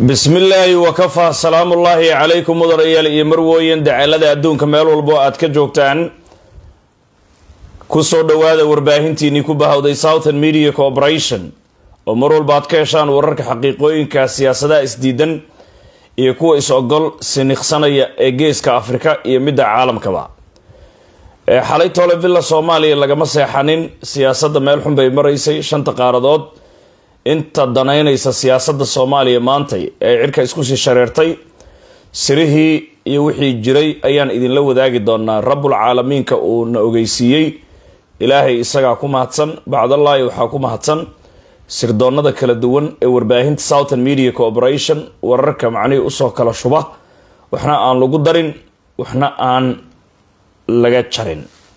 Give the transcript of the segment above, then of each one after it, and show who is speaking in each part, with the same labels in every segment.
Speaker 1: bismi illaahi wakafaa salaamullaahi calaykum mudanayaal iyo marwooyin dacalada adduunka meel walbo aad ka joogtaan kusoo dhowaada warbaahintiinii ku bahawday southern media corporation oo mar walba aad ka heshaan wararka xaqiiqooyinka siyaasadaha isdiidan iyo kuwa is-ogol siniqsanaya ee geeska afrika iyo midda caalamkaba ee xalay tole villa soomaaliya lagama seexanin siyaasadda meel xun bay maraysay shanta qaaradood inta danaynaysa siyaasadda soomaaliya maantay ee cirka isku sii shareertay sirihii iyo wixii jiray ayaan idinla wadaagi doonaa rabbul caalamiinka uu na ogeysiiyey ilaahay isagaa ku mahadsan bacdallaahi waxaa ku mahadsan sirdoonada kala duwan ee warbaahinta southern media corporation wararka macnihii usoo kala shuba waxna aan lagu darin waxna aan laga jarin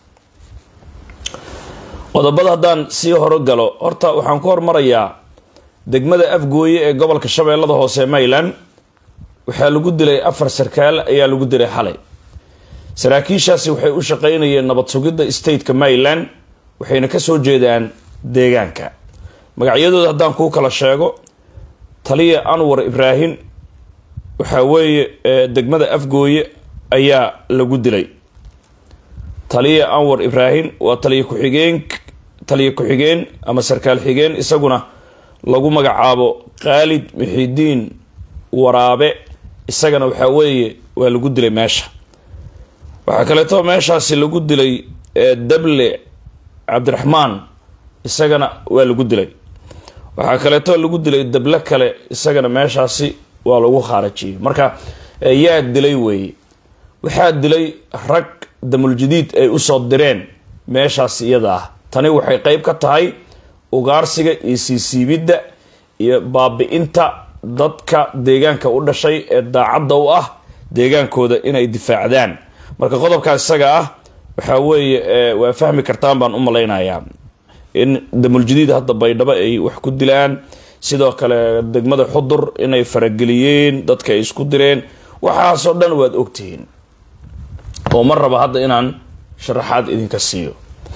Speaker 1: qodobada haddaan sii horo galo horta waxaan ku hormarayaa degmada afgooye ee gobolka shabeellada hoose ee mayland waxaa lagu dilay afar sarkaal ayaa lagu dilay xalay saraakiishaasi waxay u shaqeynayeen nabad sugidda stateka mayland waxayna kasoo jeedaan deegaanka magacyadooda haddaan kuu kala sheego taliya anwar ibraahim waxaa weeye degmada afgooye ayaa lagu dilay taliya anwar ibraahim waa taliya ku-xigeen taliya ku-xigeen ama sarkaal xigeen isaguna lagu magacaabo khaalid muxidiin waraabe isagana waxaa weeye waa lagu dilay meesha waxaa kaleeto meeshaasi lagu dilay dable cabdiraxmaan isagana waa lagu dilay waxaa kaleeto lagu dilay dable kale isagana meeshaasi waa lagu khaarajiyey marka yaa dilay weeye waxaa dilay rag damuljadiid ay usoo direen meeshaas iyada ah tani waxay qeyb ka tahay ugaarsiga iyo siisiibidda iyo baabi-inta dadka deegaanka u dhashay ee daacadda u ah deegaankooda inay difaacdaan marka qodobkaas isaga ah waxaa weeye waa fahmi kartaan baan u malaynayaa in damuljadiid hadda baydhabo ay wax ku dilaan sidoo kale degmada xudur inay farageliyeen dadka ay isku direen waxaasoo dhan waad ogtihiin oo ma raba hadda inaan sharaxaad idinka siiyo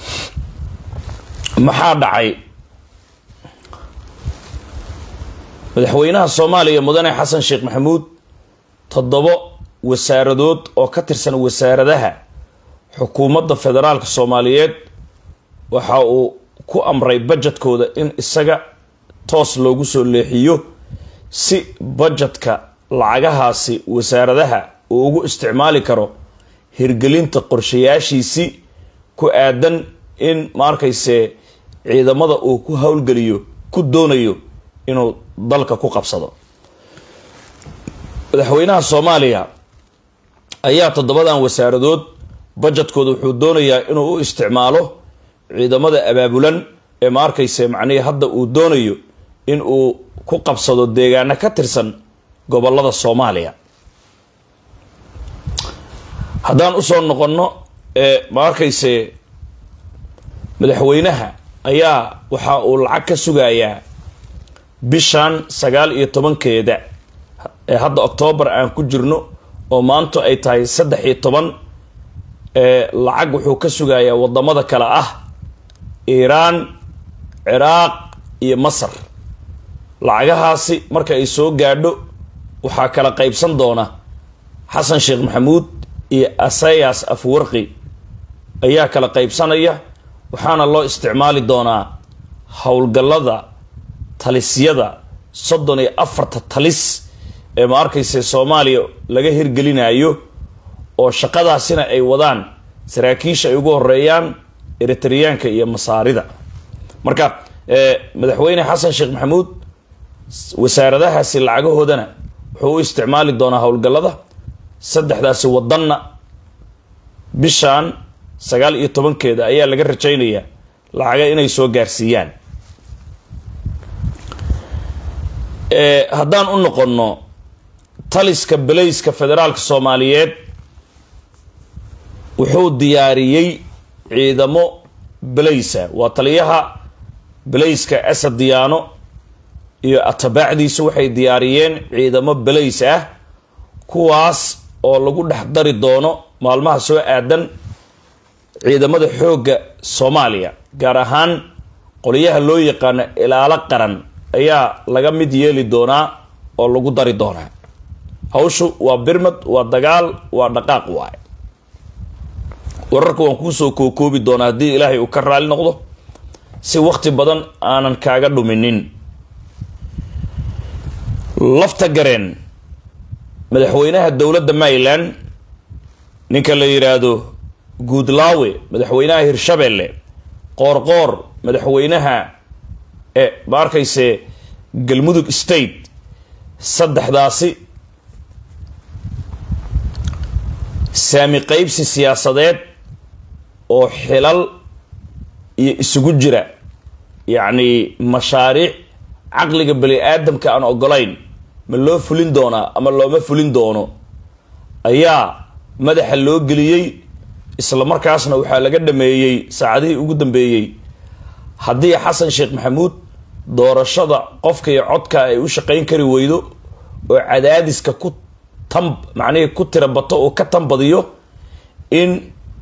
Speaker 1: maxaa dhacay madaxweynaha soomaaliya mudane xasan sheekh maxamuud toddobo wasaaradood oo ka tirsan wasaaradaha xukuumadda federaalka soomaaliyeed waxa uu ku amray bajetkooda in isaga toos loogu soo leexiyo si bajetka lacagahaasi wasaaradaha uu ugu isticmaali karo hirgelinta qorshayaashiisi ku aadan in ma arkayse ciidamada uu ku howlgeliyo ku doonayo inuu dalka ku qabsado madaxweynaha soomaaliya ayaa toddobadan wasaaradood bajetkooda wuxuu doonayaa inuu u isticmaalo ciidamada abaabulan ee ma arkayse macnihii hadda uu doonayo in uu ku qabsado deegaano ka tirsan gobolada soomaaliya haddaan usoo noqonno ee ma arkayse madaxweynaha ayaa waxa uu lacag ka sugayaa bishan sagaal iyo tobankeeda ee hadda oktoobar aan ku jirno oo maanto ay tahay saddex iyo toban ee lacag wuxuu ka sugayaa wadamada kale ah iiraan ciraaq iyo masar lacagahaasi marka ay soo gaadho waxaa kala qeybsan doona xasan sheekh maxamuud iyo asayas afwarqi ayaa kala qeybsanaya waxaana loo isticmaali doonaa howlgallada talisyada soddon iyo afarta talis ee ma arkayse soomaaliya laga hirgelinayo oo shaqadaasina ay wadaan saraakiisha ay ugu horeeyaan eritriyaanka iyo masaarida marka madaxweyne xasan sheekh maxamuud wasaaradahaasi lacagahoodana wuxuu u isticmaali doonaa howlgallada saddexdaasi wadanna bishan sagaal iyo tobankeeda ayaa laga rajaynayaa lacaga inay soo gaarsiiyaan haddaan u noqonno taliska belayska federaalka soomaaliyeed wuxuu diyaariyey ciidamo belaysa waa taliyaha belayska asad diyaano iyo atabaacdiisu waxay diyaariyeen ciidamo belays ah kuwaas oo lagu dhex dari doono maalmaha soo aadan ciidamada xoogga soomaaliya gaar ahaan qoliyaha loo yaqaano ilaalo qaran ayaa laga mid yeeli doonaa oo lagu dari doonaa hawshu waa birmad waa dagaal waa dhaqaaq waaye wararka waan kuusoo kookoobi doonaa haddii ilaahay uu ka raali noqdo si waqti badan aanan kaaga dhuminin lafta gareen madaxweynaha dowladda maryland ninka la yidhaahdo guudlaawe madaxweynaha hirshabelle qoorqoor madaxweynaha e ma arkayse galmudug state saddexdaasi saami qeybsi siyaasadeed oo xilal iyo isugu jira yacni mashaariic caqliga bani aadamka aan ogolayn ma loo fulin doonaa ama looma fulin doono ayaa madaxa loo geliyey isla markaasna waxaa laga dhameeyey saacadihii ugu dambeeyey haddii xasan sheekh maxamuud doorashada qofka iyo codka ay u shaqayn kari weydo oo cadaadiska ku tan macnihii ku tira bato oo ka tanbadiyo in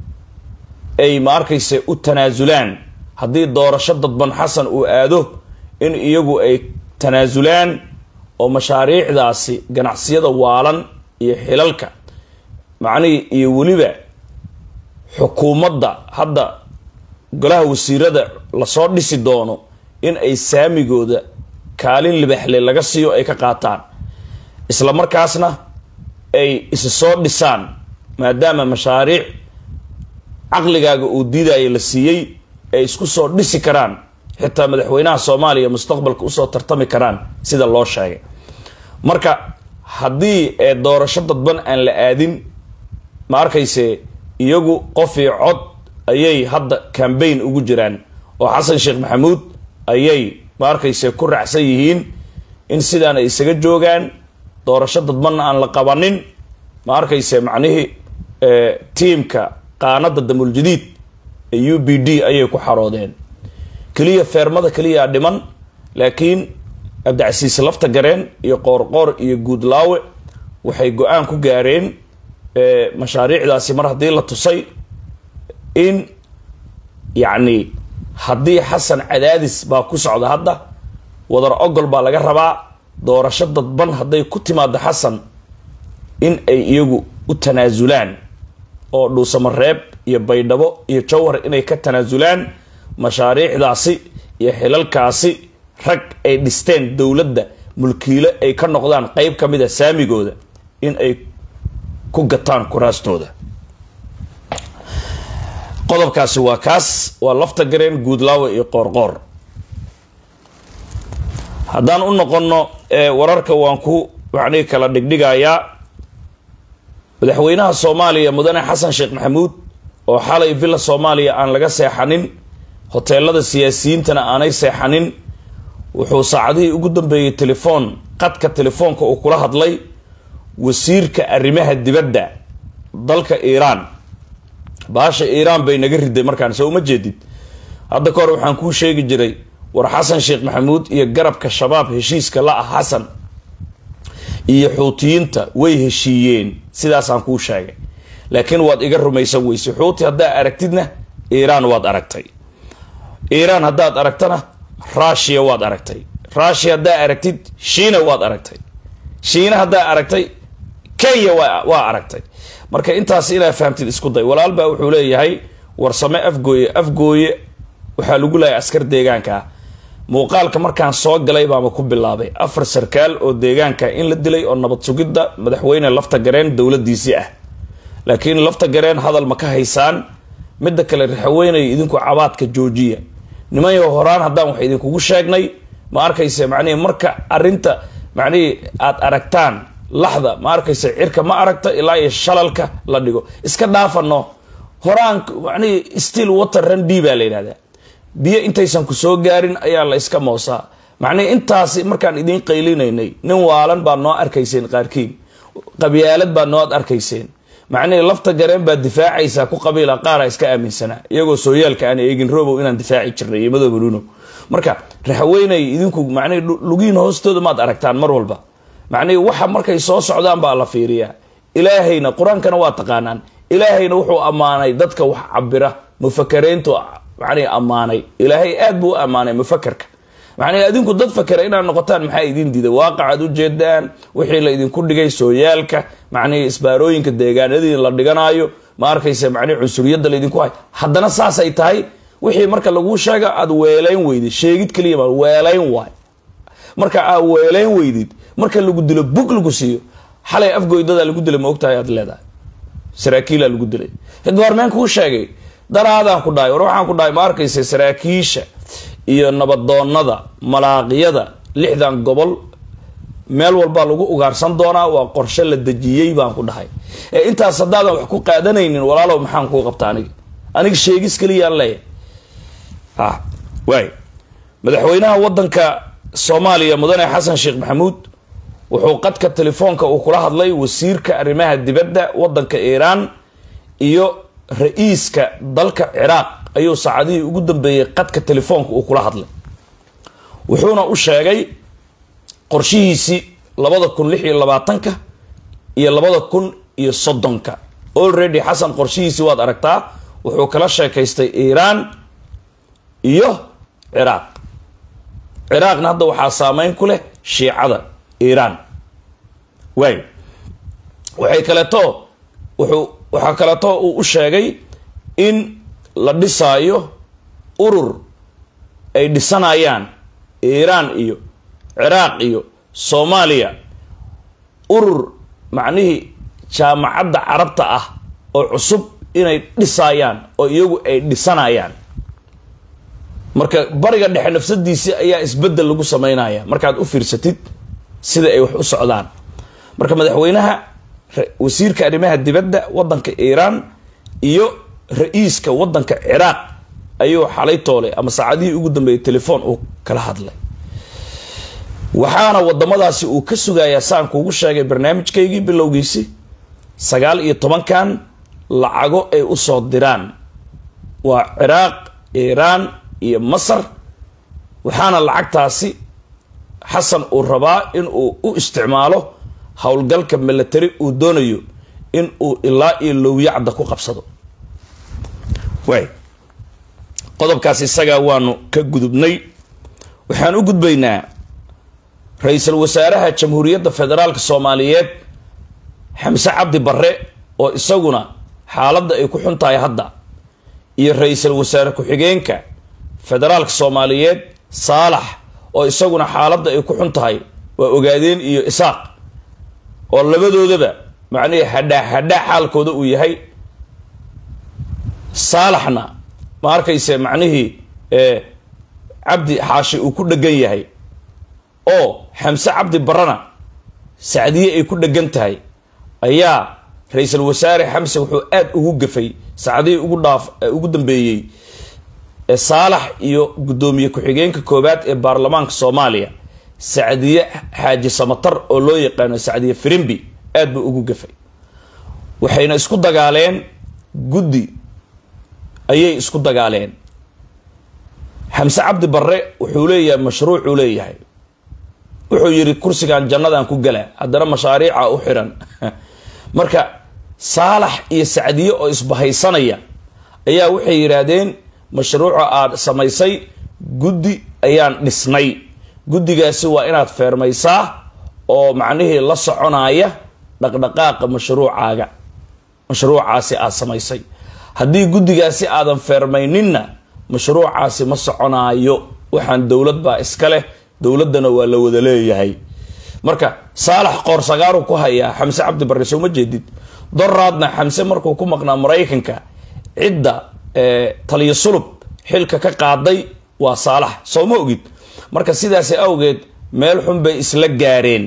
Speaker 1: ay ma arkayse u tanaasulaan haddii doorasho dadban xasan uu aado in iyagu ay tanaasulaan oo mashaariicdaasi ganacsiyada waalan iyo xilalka macnihii iyo weliba xukuumadda hadda golaha wasiirada lasoo dhisi doono in ay saamigooda kaalin libaxle laga siiyo ay ka qaataan isla markaasna ay isi soo dhisaan maadaama mashaariic caqligaaga uu diidaya la siiyey ay isku soo dhisi karaan xitaa madaxweynaha soomaaliya mustaqbalka usoo tartami karaan sida loo sheegay marka haddii ee doorasho dadban aan la aadin ma arkayse iyagu qof iyo cod ayay hadda cambaign ugu jiraan oo xasan sheekh maxamuud ayay ma arkayse ku raacsan yihiin in sidaan ay isaga joogaan doorasho dadbanna aan la qabanin ma arkayse macnihii tiimka qaanada damuuljadiid ee u b d ayay ku xaroodeen keliya feermada keliyaa dhiman laakiin cabdicasiis lafta gareen iyo qoorqoor iyo guudlaawe waxay go-aan ku gaareen mashaariicdaasi mar haddii la tusay in yacni haddii xasan cadaadis baa ku socda hadda wadar ogol baa laga rabaa doorasho dadban hadday ku timaado xasan in ay iyagu u tanaasulaan oo dhuusamareeb iyo baydhabo iyo jawhar inay ka tanaasulaan mashaariicdaasi iyo xilalkaasi rag ay dhisteen dowladda mulkiilo ay ka noqdaan qeyb ka mid a saamigooda in ay ku gataan kuraastooda qodobkaasi waa kaas waa lafta gareen guudlaawe iyo qoorqoor haddaan u noqonno wararka waan ku macnihii kala dhigdhigayaa madaxweynaha soomaaliya mudane xasan sheekh maxamuud oo xalay villa soomaaliya aan laga seexanin hoteelada siyaasiyiintana aanay seexanin wuxuu saacadihii ugu dambeeyey telefoon qadka telefoonka uu kula hadlay wasiirka arrimaha dibadda dalka iiraan baasha iiraan bay naga riday markaan soo uma jeedid hadda ka hor waxaan kuu sheegi jiray war xasan sheekh maxamuud iyo garabka shabaab heshiiska la ah xasan iyo xuutiyiinta way heshiiyeen sidaasaan kuu sheegay laakiin waad iga rumaysan weyse xuuti haddaa aragtidna iiraan waad aragtay iiraan haddaad aragtana rushiya waad aragtay rushiya haddaa aragtid shiina waad aragtay shiina haddaa aragtay kenya waa aragtay marka intaas inaa fahamtid isku day walaal baa wuxuu leeyahay warsame afgooye afgooye waxaa lagu leeyahay askar deegaanka ah muuqaalka markaan soo galay baama ku bilaabay afar sarkaal oo deegaanka in la dilay oo nabad sugidda madaxweyne lafta gareen dowladiisii ah laakiin lafta gareen hadal ma ka haysaan midda kale raxweynay idinku cabaadka joojiya nimanyo horaan haddaan wax idinkugu sheegnay ma arkayse macnihii marka arinta macnihii aad aragtaan laxda ma arkayse cirka ma aragta ilaa iyo shalalka la dhigo iska dhaafano horaan macnihii still water randi baa la yidhahdaa biyo intaysan ku soo gaarin ayaa la iska moosaa macnihii intaasi markaan idiin qaylinaynay nin waalan baad noo arkayseen qaarkiin qabyaalad baad noo arkayseen macnihii lafta gareen baad difaacaysaa ku qabiila qaara iska aaminsanaa iyagoo sooyaalka aan eegin robow inaan difaaci jirnay iyo madooba luno marka raxweynay idinku macnihii lugiin hoostooda maad aragtaan mar walba macnihii waxa markay soo socdaan baa la fiiriyaa ilaahayna qur-aankana waa taqaanaan ilaahayna wuxuu ammaanay dadka wax cabira mufakarayntu macnihii ammaanay ilaahay aad buu u ammaanay mufakarka macnii adinku dad fakera inaad noqotaan maxaa idin diiday waaqacaad u jeedaan wixii la idinku dhigay sooyaalka macnihii isbaarooyinka deegaanadii la dhiganaayo ma arkaysa macnihi cunsuriyadda laydinku hay haddana saasay tahay wixii marka laguu sheega aad weelayn weydid sheegid keliya ma weelayn waay marka aad weelayn weydid marka lagu dilo bug lagu siiyo xalay afgoydadaa lagu dilay ma ogtahay aad leedahay saraakiilaa lagu dilay goormeen kuu sheegay daraadaan ku dhahay war waxaan ku dhahay ma arkaysa saraakiisha iyo nabadoonada malaaqiyada lixdan gobol meel walbaa lagu ugaarsan doonaa waa qorshe la dejiyey baan ku dhahay ee intaas haddaadan wax ku qaadanaynin walaalow maxaan kuu qabta aniga aniga sheegis keliyaan leeyahay ah waay madaxweynaha wadanka soomaaliya mudane xasan sheekh maxamuud wuxuu qadka telefoonka uu kula hadlay wasiirka arrimaha dibadda wadanka iiraan iyo ra-iiska dalka ciraaq ayuu saacadihii ugu dambeeyey qadka telefoonka uu kula hadlay wuxuuna u sheegay qorshihiisii labada kun lix iyo labaatanka iyo labada kun iyo soddonka already xasan qorshihiisii waad aragtaa wuxuu kala sheekaystay iiraan iyo ciraaq ciraaqna hadda waxaa saameyn ku leh shiicada iiraan waay waxay kaleeto wuxuu waxaa kaleeto uu u sheegay in la dhisaayo urur ay dhisanayaan iiraan iyo ciraaq iyo soomaaliya urur macnihii jaamacadda carabta ah oo cusub inay dhisaayaan oo iyagu ay dhisanayaan marka bariga dhexe nafsadiisii ayaa isbedel lagu sameynaya markaad u fiirsatid sida ay wax u socdaan marka madaxweynaha wasiirka arrimaha dibadda wadanka iiraan iyo ra-iiska wadanka ciraaq ayuu xalay toolay ama saacadihii ugu dambeeyay telefoon uu kala hadlay waxaana wadamadaasi uu ka sugayaa saan kuugu sheegay barnaamijkaygii bilowgiisi sagaal iyo tobankan lacago ay usoo diraan waa ciraaq iiraan iyo masar waxaana lacagtaasi xasan uu rabaa in uu u isticmaalo howlgalka milatary uu doonayo in uu ilaa iyo lowyacda ku qabsado waay qodobkaas isagaa waanu ka gudubnay waxaan u gudbaynaa ra-iisul wasaaraha jamhuuriyadda federaalka soomaaliyeed xamse cabdi barre oo isaguna xaaladda ay ku xun tahay hadda iyo ra-iisul wasaare ku-xigeenka federaalka soomaaliyeed saalax oo isaguna xaaladda ay ku xun tahay waa ogaadeen iyo isaaq oo labadoodaba macnihii hadhaa hadhaa xaalkooda uu yahay saalaxna ma arkayse macnihii cabdi xaashi uu ku dhegan yahay oo xamse cabdi barana sacdiye ay ku dhegan tahay ayaa ra-iisul wasaare xamse wuxuu aada ugu gafay sacdihii ugu dhaaf ugu dambeeyey saalax iyo guddoomiye ku-xigeenka koowaad ee baarlamaanka soomaaliya sacdiye xaaji samatar oo loo yaqaano sacdiye firimbi aad buu ugu gafay waxayna isku dagaaleen guddi ayay isku dagaaleen xamse cabdi barre wuxuu leeyahay mashruucuu leeyahay wuxuu yidhi kursigan jannadan ku gala haddana mashaariica u xiran marka saalax iyo sacdiye oo isbahaysanaya ayaa waxay yidhaahdeen mashruuca aad samaysay guddi ayaan dhisnay guddigaasi waa inaad feermaysaa oo macnihii la soconaya dhaqdhaqaaqa mashruucaaga mashruucaasi aad samaysay haddii guddigaasi aadan feermayninna mashruucaasi ma soconaayo waxaan dowlad baa iska leh dowladdana waa la wada leeyahay marka saalax qoorsagaaru ku hayaa xamse cabdi barre soo ma jeedid doraadna xamse markuu ku maqnaa maraykanka cidda taliyo sulub xilka ka qaaday waa saalax soo ma ogid marka sidaasi awgeed meel xun bay isla gaareen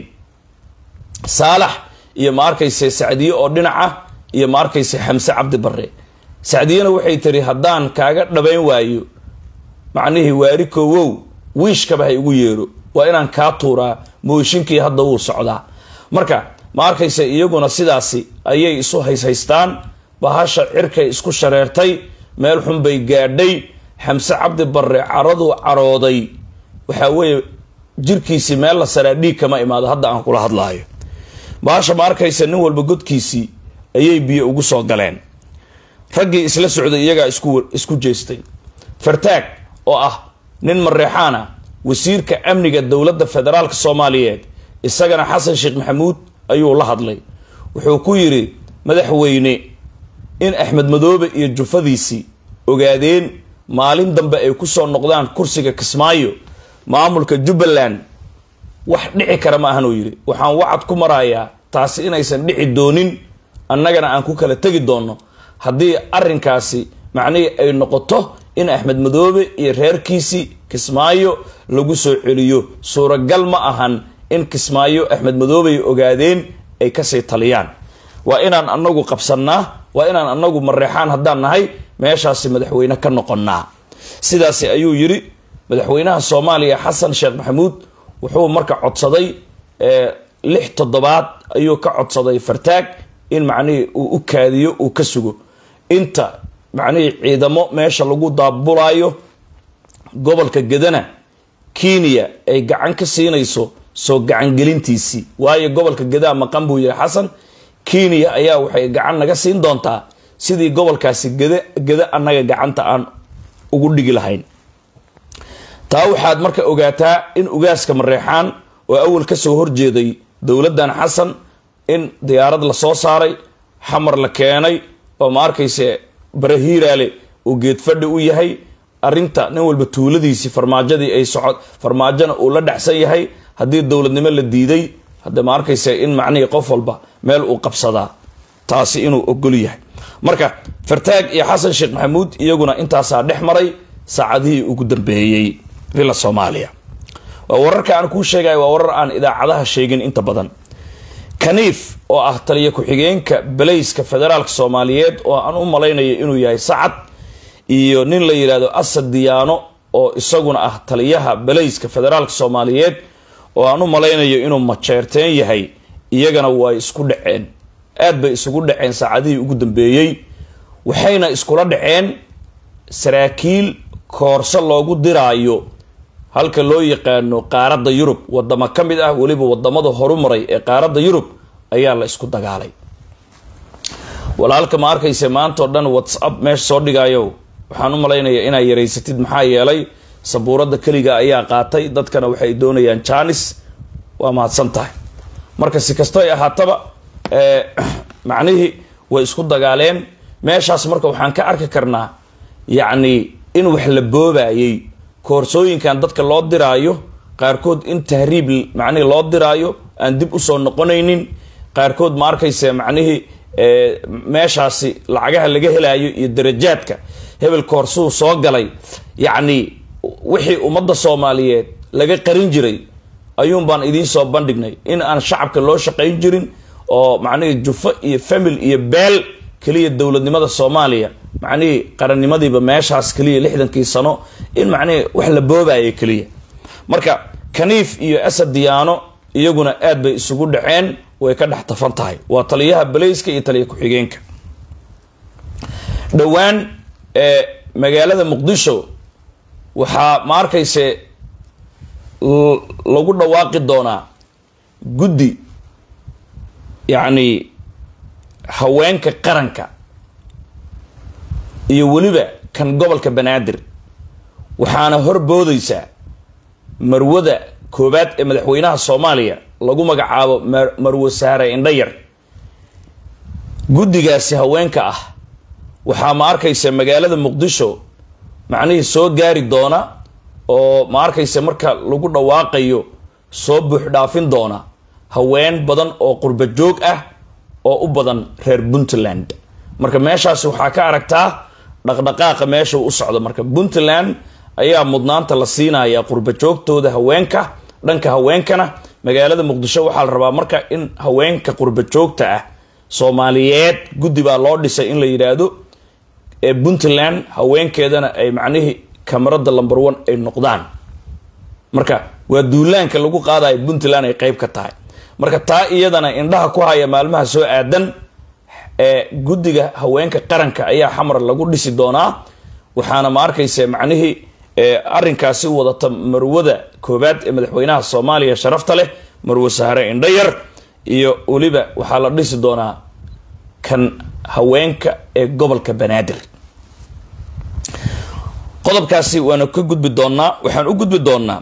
Speaker 1: saalax iyo ma arkayse sacdiye oo dhinaca iyo ma arkayse xamse cabdi barre sacdiyena waxay tiri haddaan kaaga dhabayn waayo macnihii waari koowow wiishkaba ha igu yeero waa inaan kaa tuuraa mooshinkii hadda wuu socdaa marka ma arkayse iyaguna sidaasi ayay isu hayshaystaan bahasha cirkay isku shareertay meel xun bay gaadhay xamse cabdi barre caraduu carooday waxaa weeye jirkiisii meel la saraa dhiig kama imaado hadda aan kula hadlaayo bahasha ma arkaysa nin walba godkiisii ayay biyo ugu soo galeen raggii isla socday iyagaa isku isku jeestay fartaag oo ah nin mareexaana wasiirka amniga dowladda federaalk soomaaliyeed isagana xasan sheekh maxamuud ayuu la hadlay wuxuu ku yidhi madaxweyne in axmed madoobe iyo jufadiisii ogaadeen maalin dambe ay kusoo noqdaan kursiga kismaayo maamulka jubbaland wax dhici kara ma ahan uu yidhi waxaan wacad ku marayaa taasi inaysan dhici doonin annagana aan ku kala tegi doonno haddii arrinkaasi macnihii ay noqoto in axmed madoobe iyo reerkiisii kismaayo lagu soo celiyo suuragal ma ahan in kismaayo axmed madoobe ay ogaadeen ay kasii taliyaan waa inaan anagu qabsannaa waa inaan anagu mareexaan haddaan nahay meeshaasi madaxweyne ka noqonnaa sidaasi ayuu yidhi madaxweynaha soomaaliya xasan sheekh maxamuud wuxuu marka codsaday lix toddobaad ayuu ka codsaday fartaag in macnihii uu u kaadiyo uu ka sugo inta macnihii ciidamo meesha lagu daabulaayo gobolka gedana kenya ay gacan ka siinayso soo gacangelintiisii waayo gobolka gedaa maqan buu yihi xasan kenya ayaa waxay gacan naga siin doontaa sidii gobolkaasi geda geda annaga gacanta aan ugu dhigi lahayn taa waxaad marka ogaataa in ugaaska mareexaan oo awal kasoo horjeeday dowladdan xasan in diyaarad la soo saaray xamar la keenay oo ma arkayse barahiiraale uu geedfadhi u yahay arrinta nin walba tuuladiisii farmaajadii ay socod farmaajona uu la dhacsan yahay haddii dowladnimo la diiday hadda ma arkayse in macnihii qof walba meel uu qabsadaa taasi inuu ogol yahay marka fartaag iyo xasan sheekh maxamuud iyaguna intaasaa dhex maray saacadihii ugu dambeeyey villa soomaaliya waa wararka aan kuu sheegaya waa warar aan idaacadaha sheegin inta badan kaniif oo ah taliya ku-xigeenka balayska federaalk soomaaliyeed oo aan u malaynayo inuu yahay sacad iyo nin la yidhahdo asad diyaano oo isaguna ah taliyaha balayska federaalk soomaaliyeed oo aan u malaynayo inuu majeerteen yahay iyagana way isku dhaceen aad bay isugu dhaceen saacadihii ugu dambeeyey waxayna iskula dhaceen saraakiil koorso loogu diraayo halka loo yaqaano qaaradda yurub wadamo ka mid ah weliba wadamada horumaray ee qaaradda yurub ayaa la isku dagaalay walaalka ma arkayse maanta oo dhan whatsapp meesha soo dhigayo waxaan u malaynayaa inaa yaraysatid maxaa yeelay sabuuradda keliga ayaa qaatay dadkana waxay doonayaan janis waa mahadsan tahay marka si kasto ay ahaataba macnihii way isku dagaaleen meeshaas marka waxaan ka arki karnaa yacni in wax la boobayay koorsooyinkan dadka loo diraayo qaarkood in tahriib macnihii loo diraayo aan dib usoo noqonaynin qaarkood ma arkayse macnihii meeshaasi lacagaha laga helayo iyo darajaadka hebel koorsuu soo galay yacni wixii ummadda soomaaliyeed laga qarin jiray ayuun baan idiin soo bandhignay in aan shacabka loo shaqayn jirin oo macnihii jufo iyo famil iyo beel keliya dowladnimada soomaaliya macnihii qarannimadiiba meeshaas keliya lixdankii sano in macnihii wax la boobayo keliya marka kaniif iyo asad diyaano iyaguna aad bay isugu dhaceen way ka dhex tafan tahay waa taliyaha balayska iyo taliya ku-xigeenka dhowaan ee magaalada muqdisho waxaa ma arkayse lagu dhawaaqi doonaa guddi yacni haweenka qaranka iyo weliba kan gobolka banaadir waxaana horboodaysaa marwada koobaad ee madaxweynaha soomaaliya lagu magacaabo marwo saare indhayar guddigaasi haweenka ah waxaa ma arkaysa magaalada muqdisho macnihii soo gaari doona oo ma arkaysa marka lagu dhawaaqayo soo buuxdhaafin doona haween badan oo qurba joog ah oo u badan reer puntland marka meeshaasi waxaa ka aragtaa dhaqdhaqaaqa meesha u socdo marka puntland ayaa mudnaanta la siinaya qurba joogtooda haweenka dhanka haweenkana magaalada muqdisho waxaa la rabaa marka in haweenka qurba joogta ah soomaaliyeed guddi baa loo dhisay in la yidhaahdo ee puntland haweenkeedana ay macnihii kamarada lumber one ay noqdaan marka waa duulaanka lagu qaadayo puntland ay qeyb ka tahay marka taa iyadana indhaha ku haya maalmaha soo aadan ee guddiga haweenka qaranka ayaa xamar lagu dhisi doonaa waxaana ma arkaysa macnihii arrinkaasi wadata marwada koobaad ee madaxweynaha soomaaliya sharafta leh marwo sahre indhayar iyo weliba waxaa la dhisi doonaa kan haweenka ee gobolka banaadir qodobkaasi waanu ka gudbi doonaa waxaan u gudbi doonaa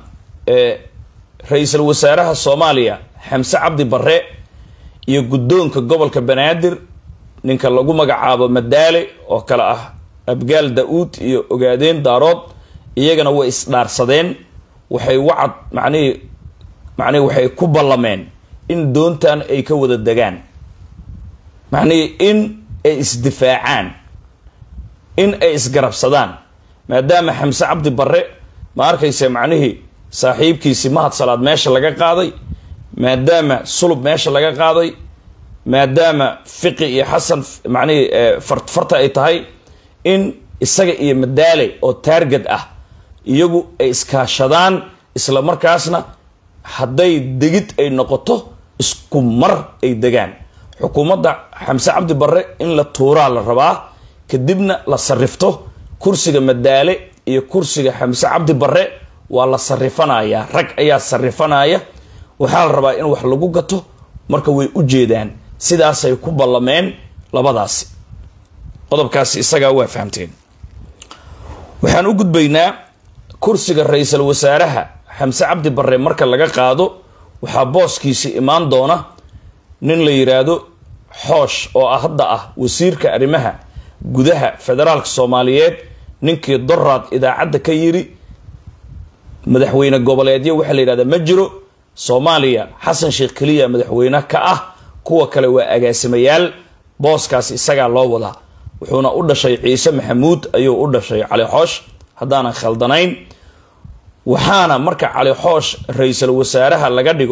Speaker 1: ra-iisul wasaaraha soomaaliya xamse cabdi barre iyo guddoonka gobolka banaadir ninka lagu magacaabo madaale oo kale ah abgaal da-uud iyo ogaadeen daarood iyagana way isdhaarsadeen waxay wacad macnihii macnihii waxay ku ballameen in doontan ay ka wada degaan macnihii in ay isdifaacaan in ay isgarabsadaan maadaama xamse cabdi barre ma arkayse macnihii saaxiibkiisii mahad salaad meesha laga qaaday maadaama sulub meesha laga qaaday maadaama fiqi iyo xasan macnihii farfarta ay tahay in isaga iyo madaale oo taargad ah iyagu ay iskaashadaan isla markaasna hadday degid ay noqoto isku mar ay degaan xukuumadda xamse cabdi barre in la tuuraa la rabaa kadibna la sarifto kursiga madaale iyo kursiga xamse cabdi barre waa la sarifanayaa rag ayaa sarifanaya waxaa la rabaa in wax lagu gato marka way u jeedaan sidaasay ku ballameen labadaasi qodobkaasi isagaa waa fahamteen waxaan u gudbaynaa kursiga ra-iisul wasaaraha xamse cabdi barre marka laga qaado waxaa booskiisi imaan doona nin la yiraahdo xoosh oo ah hadda ah wasiirka arrimaha gudaha federaalka soomaaliyeed ninkii doraad idaacadda ka yiri madaxweyne goboleedyo waxaa la yidhahdaa ma jiro soomaaliya xasan sheekh keliya madaxweyne ka ah kuwa kale waa agaasimayaal booskaasi isagaa loo wadaa wuxuuna u dhashay ciise maxamuud ayuu u dhashay cali xoosh haddaanan khaldanayn waxaana marka cali xoosh ra-iisul wasaaraha laga dhigo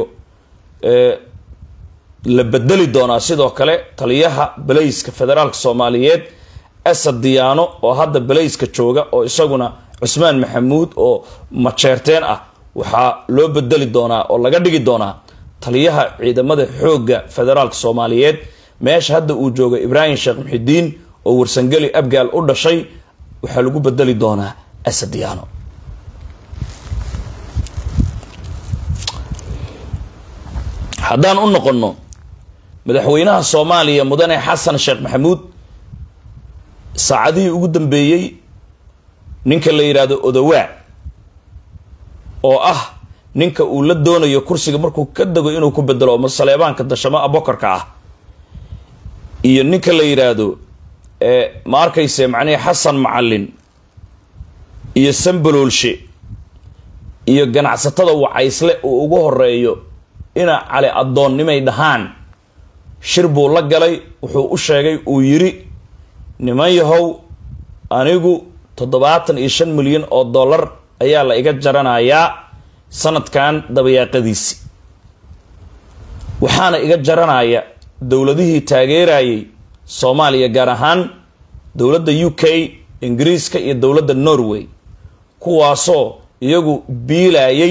Speaker 1: la bedeli doonaa sidoo kale taliyaha balayska federaalka soomaaliyeed asad diyaano oo hadda balayska jooga oo isaguna cusmaan maxamuud oo majeerteen ah waxaa loo bedeli doonaa oo laga dhigi doonaa taliyaha ciidamada xoogga federaalka soomaaliyeed meesha hadda uu jooga ibraahim sheekh muxidiin oo warsangeli abgaal u dhashay waxaa lagu bedeli doonaa asad diyaano haddaan u noqonno madaxweynaha soomaaliya mudane xasan sheekh maxamuud saacadihii ugu dambeeyey ninka la yidhaahdo odowaa oo ah ninka uu la doonayo kursiga markuu ka dego inuu ku bedelo ama saleebaanka dashamo abokorka ah iyo ninka la yidhaahdo ma arkayse macnihi xasan macalin iyo sambaloolshe iyo ganacsatada wacaysle uu ugu horeeyo ina cali addoonnimay dhahaan shir buu la galay wuxuu u sheegay uu yiri niman yahow anigu toddobaatan iyo shan milyan oo dollar ayaa la iga jaranayaa sanadkan dabayaaqadiisi waxaana iga jaranaya dowladihii taageerayay soomaaliya gaar ahaan dowladda u k ingiriiska iyo dowladda norway kuwaasoo iyagu biilayay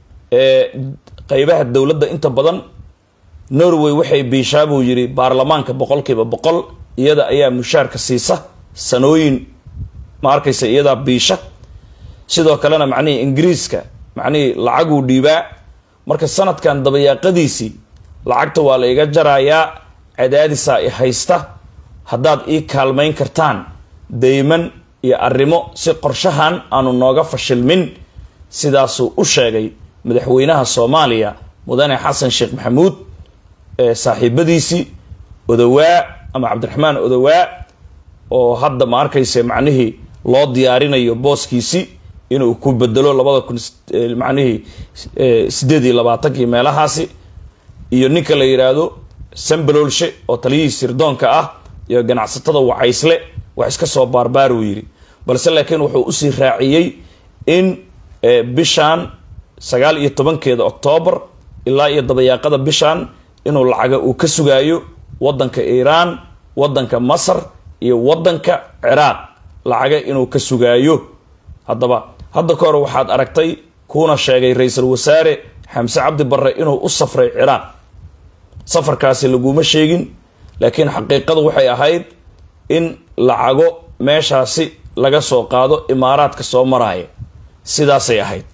Speaker 1: qeybaha dowladda inta badan norway waxay biishaa buu yidhi baarlamaanka boqolkiiba boqol iyada ayaa mushaarka siisa sanooyin ma arkaysa iyadaa biisha sidoo kalena macnihii ingiriiska macnihii lacaguu dhiibaa marka sanadkan dabayaaqadiisii lacagta waa la iga jarayaa cadaadisaa i haysta haddaad ii kaalmayn kartaan dayman iyo arrimo si qorshahan aanu nooga fashilmin sidaasuu u sheegay madaxweynaha soomaaliya mudane xasan sheekh maxamuud ee saaxiibadiisii odowaa ama cabdiraxmaan odowaa oo hadda ma arkayse macnihii loo diyaarinayo booskiisii inuu ku bedelo labada kun macnihii sideed iyo labaatankii meelahaasi iyo ninka la yidhaahdo sambaloolshe oo taliyihii sirdoonka ah iyo ganacsatada wacaysle wax iska soo baarbaar uu yidhi balse laakiin wuxuu usii raaciyey in bishan sagaal iyo tobankeeda octoobar ilaa iyo dabayaaqada bishan inuu lacaga uu ka sugaayo wadanka iiraan wadanka masar iyo wadanka ciraaq lacaga inuu ka sugaayo haddaba hadda ka hor waxaad aragtay kuuna sheegay ra-iisul wasaare xamse cabdi barre inuu u safray ciraaq safarkaasi laguma sheegin laakiin xaqiiqadu waxay ahayd in lacago meeshaasi laga soo qaado imaaraadka soo maraya sidaasay ahayd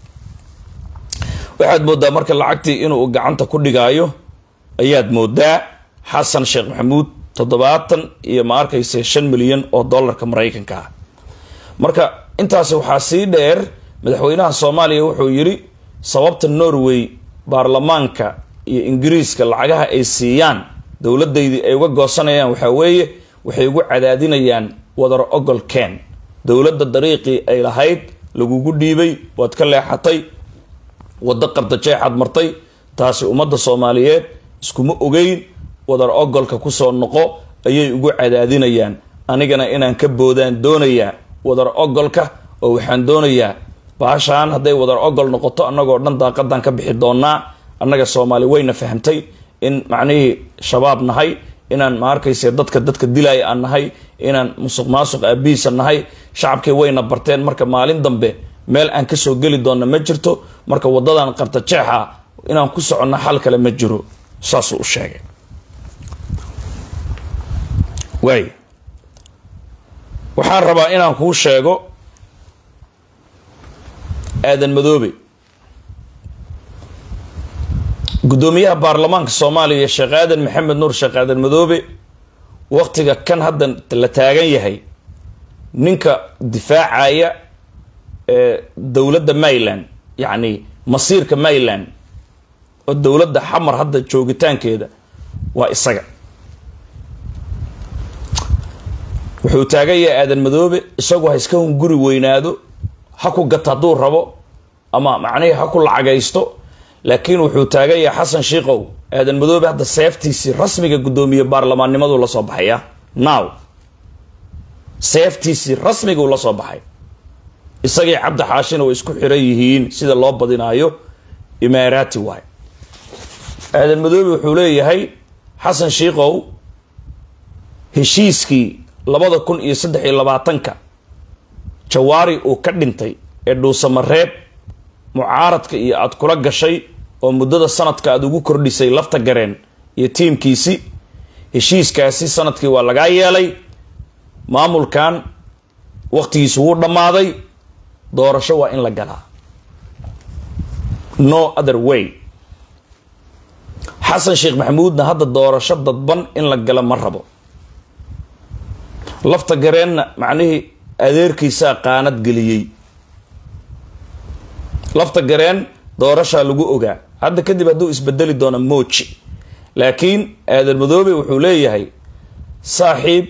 Speaker 1: waxaad moodaa marka lacagtii inuu gacanta ku dhigaayo ayaad moodaa xasan sheekh maxamuud toddobaatan iyo ma arkayse shan milyan oo dollarka maraykanka ah marka intaasi waxaa sii dheer madaxweynaha soomaaliya wuxuu yidhi sababta norway baarlamaanka iyo ingiriiska lacagaha ay siiyaan dowladaydii ay uga goosanayaan waxaa weeye waxay ugu cadaadinayaan wadar ogol ken dowladda dariiqii ay lahayd lagugu dhiibay waad ka leexatay waddo qardajeexaad martay taasi ummadda soomaaliyeed iskuma ogeyn wadar ogolka kusoo noqo ayay ugu cadaadinayaan anigana inaan ka boodaan doonayaa wadar ogolka oo waxaan doonayaa baashaan hadday wadar ogol noqoto annagoo dhan daaqadan ka bixi doonaa annaga soomaali wayna fahamtay in macnihii shabaab nahay inaan ma arkayse dadka dadka dilaya aan nahay inaan musuq maasuq aabihiisa nahay shacabkii wayna barteen marka maalin dambe meel aan kasoo geli doonna ma jirto marka wadadan qarta jeexa inaan ku soconno xal kale ma jiro saasuu u sheegay waay waxaan rabaa inaan kuu sheego aadan madoobe guddoomiyaha baarlamaanka soomaaliya sheekh aadan maxamed nuur sheekh aadan madoobe waqtiga kan hadda la taagan yahay ninka difaacaya ee dowladda maryland yacni masiirka maryland oo dowladda xamar hadda joogitaankeeda waa isaga wuxuu taagan yahay aadan madoobe isagu ha iska hunguri weynaado ha ku gato hadduu rabo ama macnihii ha ku lacagaysto laakiin wuxuu taagan yahay xasan shiikow aadan madoobe hadda seeftiisii rasmiga guddoomiye baarlamaannimadu la soo baxaya now seeftiisii rasmiguu la soo baxay isagii cabdi xaashina way isku xiran yihiin sida loo badinaayo imaaraati waay aadan madoobe wuxuu leeyahay xasan shiikow heshiiskii labada kun iyo saddex iyo labaatanka jawaari uu ka dhintay ee dhuusamareeb mucaaradka iyo aada kula gashay oo muddada sanadka aada ugu kordhisay lafta gareen iyo tiimkiisi heshiiskaasi sanadkii waa lagaa yeelay maamulkan waqtigiisu wuu dhammaaday doorasho waa in la galaa no other way xasan sheekh maxamuudna hadda doorasho dadban in la gala ma rabo lafta gareenna macnihii adeerkiisaa qaanad geliyey lafta gareen doorashaa lagu ogaa hadda kadib hadduu isbedeli doono mooji laakiin aadan madoobe wuxuu leeyahay saaxiib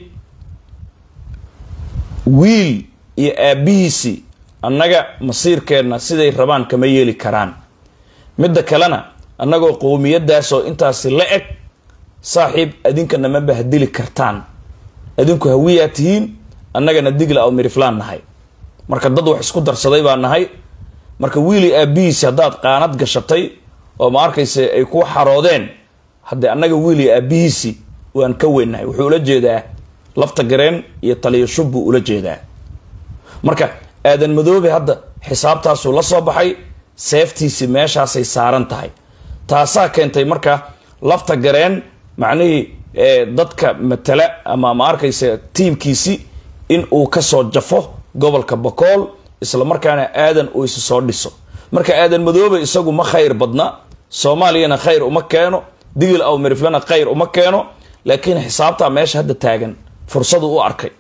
Speaker 1: wiil iyo aabbihiisii annaga masiirkeenna siday rabaan kama yeeli karaan midda kalena annagoo qowmiyadaasoo intaasi la eg saaxiib adinkana ma bahdili kartaan adinku hawiyaa tihiin annagana digla oo miriflaan nahay marka dad wax isku darsaday baa nahay marka wiili aabbihiisi haddaad qaanad gashatay oo ma arkayse ay ku xaroodeen haddee annaga wiili aabbihiisi waan ka weynahay wuxuu ula jeedaa lafta gareen iyo taliyo shub buu ula jeedaa marka aadan madoobe hadda xisaabtaasuu la soo baxay seeftiisii meeshaasay saaran tahay taasaa keentay marka lafta gareen macnihii dadka matala ama ma arkayse tiimkiisi in uu kasoo jafo gobolka bakool isla markaana aadan uu isa soo dhiso marka aadan madoobe isagu ma khayr badna soomaaliyana khayr uma keeno digil aw miriflana khayr uma keeno laakiin xisaabtaa meesha hadda taagan fursadu u arkay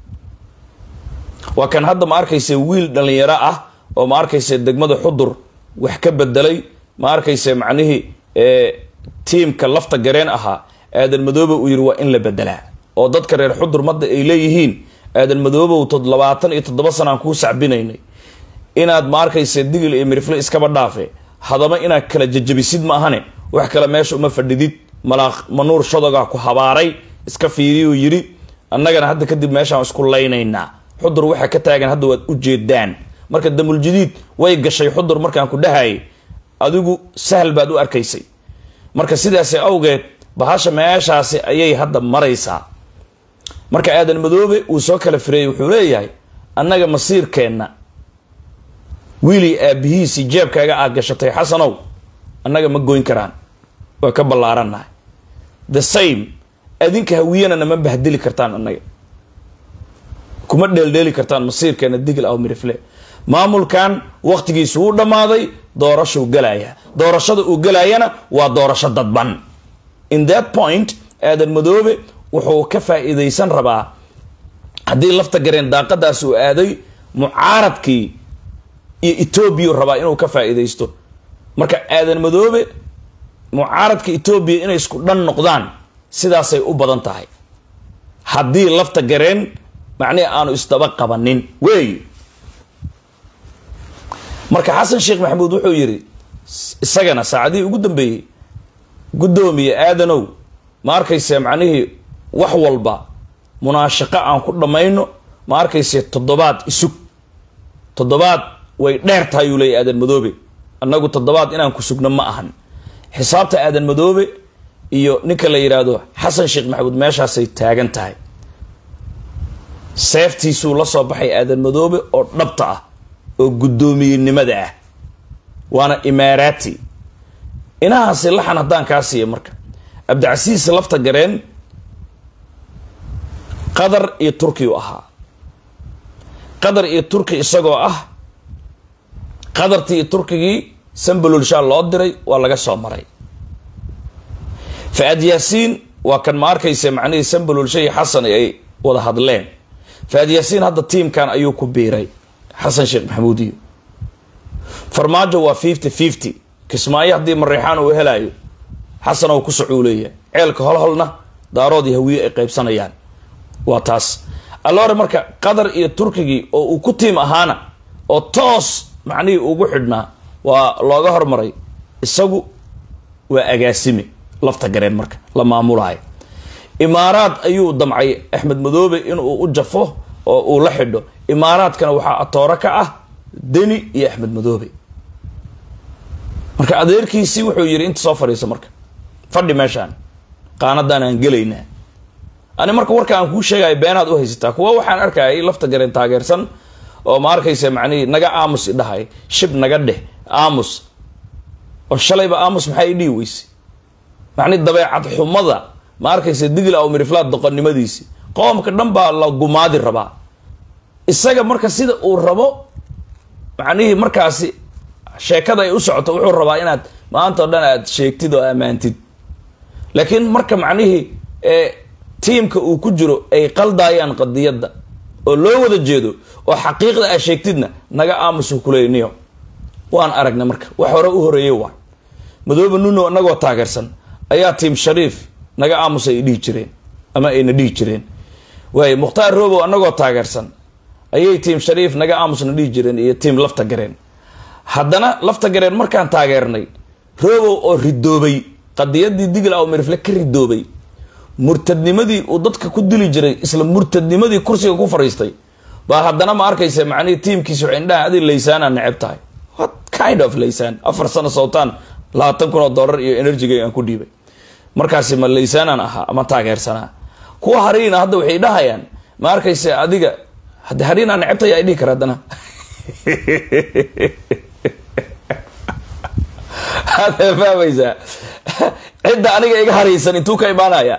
Speaker 1: waa kan hadda ma arkayse wiil dhalinyaro ah oo ma arkayse degmada xudur wax ka bedelay ma arkayse macnihii tiimka lafta gareen ahaa aadan madoobe uu yiri waa in la bedelaa oo dadka reer xudur madda ay leeyihiin aadan madoobow tod labaatan iyo toddoba sanaan kuu sacbinaynay inaad ma arkayse digil iyo mirifle iskaba dhaafe hadaba inaad kala jajabisid ma ahane wax kale meesha uma fadhidid malaaq manuur shadogaa ku habaaray iska fiiriyuu yidhi annagana hadda kadib meeshaan isku laynaynaa xudur waxa ka taagan hadda waad u jeedaan marka damuljadiid way gashay xudur markaan ku dhahayay adigu sahal baad u arkaysay marka sidaasi awgeed bahasha meeshaasi ayay hadda maraysaa marka aadan madoobe uu soo kala fireeyey wuxuu leeyahay annaga masiirkeenna wiilii aabihiisii jeebkaaga aad gashatay xasanow annaga ma goyn karaan waa ka ballaarannahay the same adinka hawiyana nama bahdili kartaan annaga kuma dheeldheeli kartaan masiirkeena digil aw mirifle maamulkan waqtigiisu wuu dhammaaday doorashuu galayaa doorashada uu galaayana waa doorasho dadban in that point aadan madoobe wuxuu ka faa-iideysan rabaa haddii lafta gareen daaqadaas uu aaday mucaaradkii iyo etoobiya rabaa inuu ka faa-iideysto marka aadan madoobe mucaaradka etoobiya inay isku dhan noqdaan sidaasay u badan tahay haddii lafta gareen macnihi aanu isdaba qabanin wey marka xasan sheekh maxamuud wuxuu yidhi isagana saacadihii ugu dambeeyey guddoomiye aadanow ma arkayse macnihii wax walba munaashaqo aan ku dhammayno ma arkayse toddobaad isug toddobaad way dheer tahay uu leeyay aadan madoobe annagu toddobaad inaan ku sugno ma ahan xisaabta aadan madoobe iyo ninka la yidhaahdo xasan sheekh maxamuud meeshaasay taagan tahay seeftiisuu la soo baxay aadan madoobe oo dhabta ah oo guddoomiyenimada ah waana imaaraati inahaasi laxan haddaan kaa siiya marka cabdicasiis lafta gareen qatar iyo turki u ahaa qatar iyo turki isagoo ah qatartii iyo turkigii sambalulshaa loo diray waa laga soo maray fa-aad yaasiin waa kan ma arkaysa macnihii sambalulsha iyo xasan ay wada hadleen fa-aad yaasiin hadda tiimkan ayuu ku biiray xasan sheekh maxamuud iyo farmaajo waa fifty fifty kismaayo haddii mareexaan uu helaayo xasan oo ku socuu leeyahay ceelka holholna daarood iyo hawiye ay qaybsanayaan waa taas alloore marka qatar iyo turkigii oo uu ku tiim ahaana oo toos macnihii ugu xidhnaa waa looga hormaray isagu waa agaasime lafta gareen marka la maamulayo imaaraad ayuu damcay axmed madoobe inuu u jafo oo uu la xidho imaaraadkana waxaa atooro ka ah deni iyo axmed madoobe marka adeerkiisii wuxuu yidhi inta soo fadhiisa marka fadhi meeshaan qaanadaan aan gelaynaa ani marka warka aan kuu sheegayo beenaad u haysataa kuwa waxaan arkayay lafta gareen taageersan oo ma arkaysa macnihii naga aamus idhahay shib naga dheh aamus oo shalayba aamus maxaa idhihi weyse macnihi dabeecad xumada ma arkaysa digla aw miriflaad doqonnimadiisi qoomka dhan baa la gumaadi rabaa isaga marka sida uu rabo macnihii markaasi sheekada ay u socoto wuxuu rabaa inaad maanta o dhan aad sheegtid oo ammaantid laakiin marka macnihii tiimka uu ku jiro ay qaldaayaan qadiyadda oo loo wada jeedo oo xaqiiqda aad sheegtidna naga aamusu kuleyniyo waan aragnay marka wax hore u horeeyey waa madoobe nuno inagoo taageersan ayaa tiim shariif naga aamus ay dhihi jireen ama ayna dhihi jireen waay mukhtaar robow anagoo taageersan ayay tiim shariif naga aamusna dhihi jireen iyo tiim lafta gareen haddana lafta gareen markaan taageernay robow oo ridoobay qadiyadii digla aw mirifle ka ridoobay murtadnimadii uu dadka ku dili jiray isla murtadnimadii kursiga ku fadhiistay baa haddana ma arkaysa macnihii tiimkiisa waxay indhaha adi laysaanaa neceb tahay what kind of laysaan afar sano sowtaan labaatan kun oo dollar iyo enerjiga aan ku dhiibay markaasi ma laysaanaan ahaa ama taageersanaa kuwa hariina hadda waxay dhahayaan ma arkaysa adiga hade hariinaa necebtay ay dhihi kara haddana hada fahmaysaa cidda aniga iga haraysan intuu ka imaanaya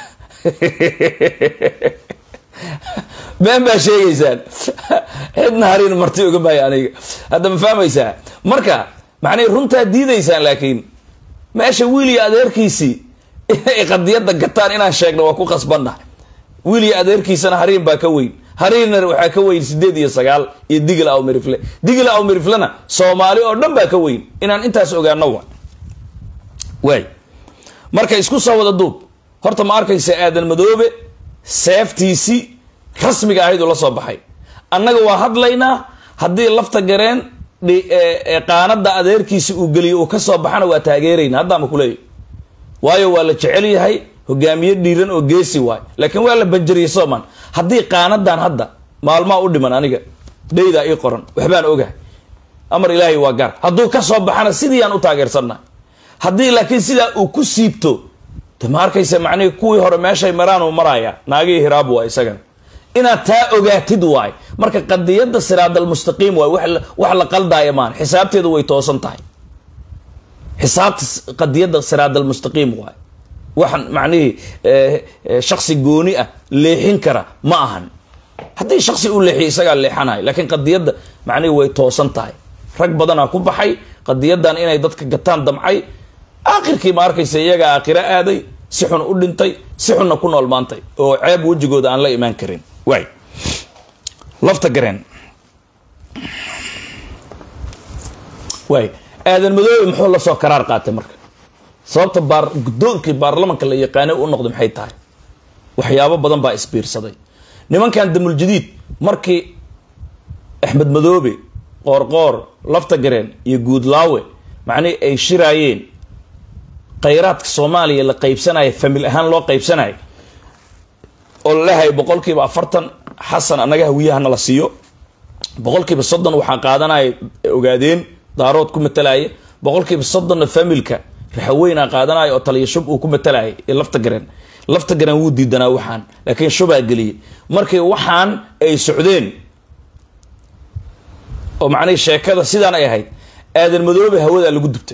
Speaker 1: been baa sheegaysaan cidna harin marti oga maayo aniga hadda ma fahmaysaa marka macnay runtaa diidaysaan laakiin meesha wiil iyo adeerkiisii inay qadiyadda gataan inaan sheegno waa ku qasbanna wiil iyo adeerkiisana hariin baa ka weyn hariinna waxaa ka weyn sideed iyo sagaal iyo digla aw mirifle digla aw miriflena soomaali oo dhan baa ka weyn inaan intaas ogaano wa waay marka isku soo wada duub horta ma arkaysa aadan madoobe seeftiisii rasmiga ahayd uu la soo baxay annaga waa hadlaynaa haddii lafta gareen qaanada adeerkiisi uu geliyo uu kasoo baxana waa taageerayna haddaama kuleeyahy waayo waa la jecel yahay hogaamiye dhiiran oo geesi waay laakiin waa la banjariyey soman haddii qaanadan hadda maalmaa u dhiman aniga dhaydaa ii qoran waxbaan ogahay amar ilaahay waa gaar hadduu kasoo baxana sidii aan u taageersannahay haddii laakiin sidaa uu ku siibto de ma arkaysa macnihii kuwii hore meeshay maraan uu maraaya naagihii hiraab waa isagana inaad taa ogaatid waay marka qadiyadda siraad almustaqiim waay wax la qaldaaya maan xisaabteedu way toosan tahay xisaabta qadiyadda siraad almustaqiim waay waxaan macnihii shaksi gooni ah leexin kara ma ahan haddii shaksi uu leexiyo isagaa leexanayo laakiin qadiyadda macnihii way toosan tahay rag badanaa ku baxay qadiyadan inay dadka gataan damcay aakhirkii ma arkaysa iyagaa aakhiro aaday si xun u dhintay si xunna ku nool maantay oo ceeb wejigooda aan la imaan karin waay lafta gareen waay aadan madoobe muxuu la soo karaar qaatay marka sababta baar guddoonkii baarlamanka la yaqaanay u noqday maxay tahay waxyaabo badan baa isbiirsaday nimankan damuljadiid markii axmed madoobe qoorqoor lafta gareen iyo guudlaawe macnihii ay shiraayeen khayraadka soomaaliya la qaybsanaya famil ahaan loo qaybsanayo oo lalehay boqolkiiba afartan xasan annaga hawiyahana la siiyo boqolkiiba soddon waxaa qaadanaya ogaadeen daarood ku matalaya boqolkiiba soddonna familka raxaweyna qaadanaya oo taliya shub uu ku matalaya iyo lafta gareen lafta gareen wuu diidanaa waxaan laakiin shubaa geliyay markii waxaan ay socdeen oo macnihii sheekada sidaan ay ahayd aadan madoobe hawadaa lagu dubtay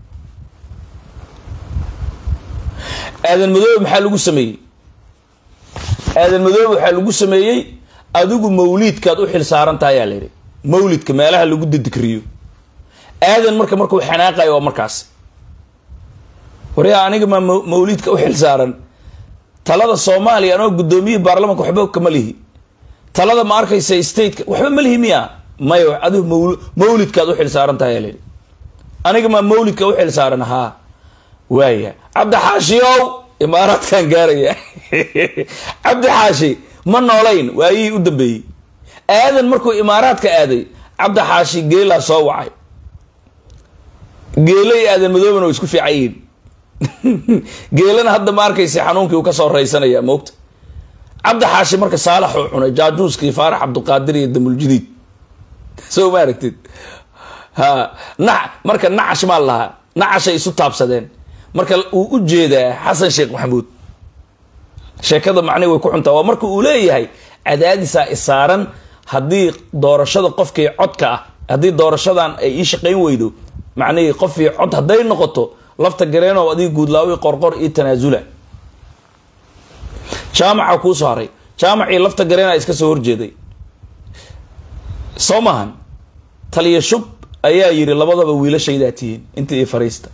Speaker 1: aadan madoobe maxaa lagu sameeyey aadan madoobe waxaa lagu sameeyey adigu mawliidkaad u xil saaran tahay ayaa layidhi mawlidka meelaha lagu didikriyo aadan marka markuu xanaaqayo waa markaas waryaa aniga maa mawliidka u xil saaran talada soomaaliya anoo guddoomiyihii baarlamanka waxba kama lihi talada ma arkaysa stateka waxba ma lihi miya maya adigu maw mawlidkaad u xil saaran tahay ayaa layidhi aniga maa mawlidka u xil saaran haa waaya cabdi xaashiow imaaraadkan gaaraya cabdi xaashi ma noolayn waayihii u dambeeyey aadan markuu imaaraadka aaday cabdi xaashi geelaa soo wacay geelo iyo aadan madoobana way isku fiican yihiin geelana hadda ma arkaysa xanuunkii uu kasoo raysanaya moogta cabdi xaashi marka saalaxuu cunay jaajuuskii faarax cabdiqaadir iyo damuljadiid soo ma aragtid ha na marka nacash maa lahaa nacashay isu taabsadeen marka uu u jeedaa xasan sheekh maxamuud sheekada macnihi way ku xuntaa waa marka uu leeyahay cadaadisaa isaaran haddii doorashada qofkii codka ah haddii doorashadan ay ii shaqayn weydo macnihii qofkii cod hadday noqoto lafta gareenow adiga guudlaawi qorqor iyo tanaasula jaamaca kuu soo haray jaamacii lafta gareena iska soo horjeeday soo maahan taliya shub ayaa yidhi labadaba wiilashaydaa tihiin intii ii fariista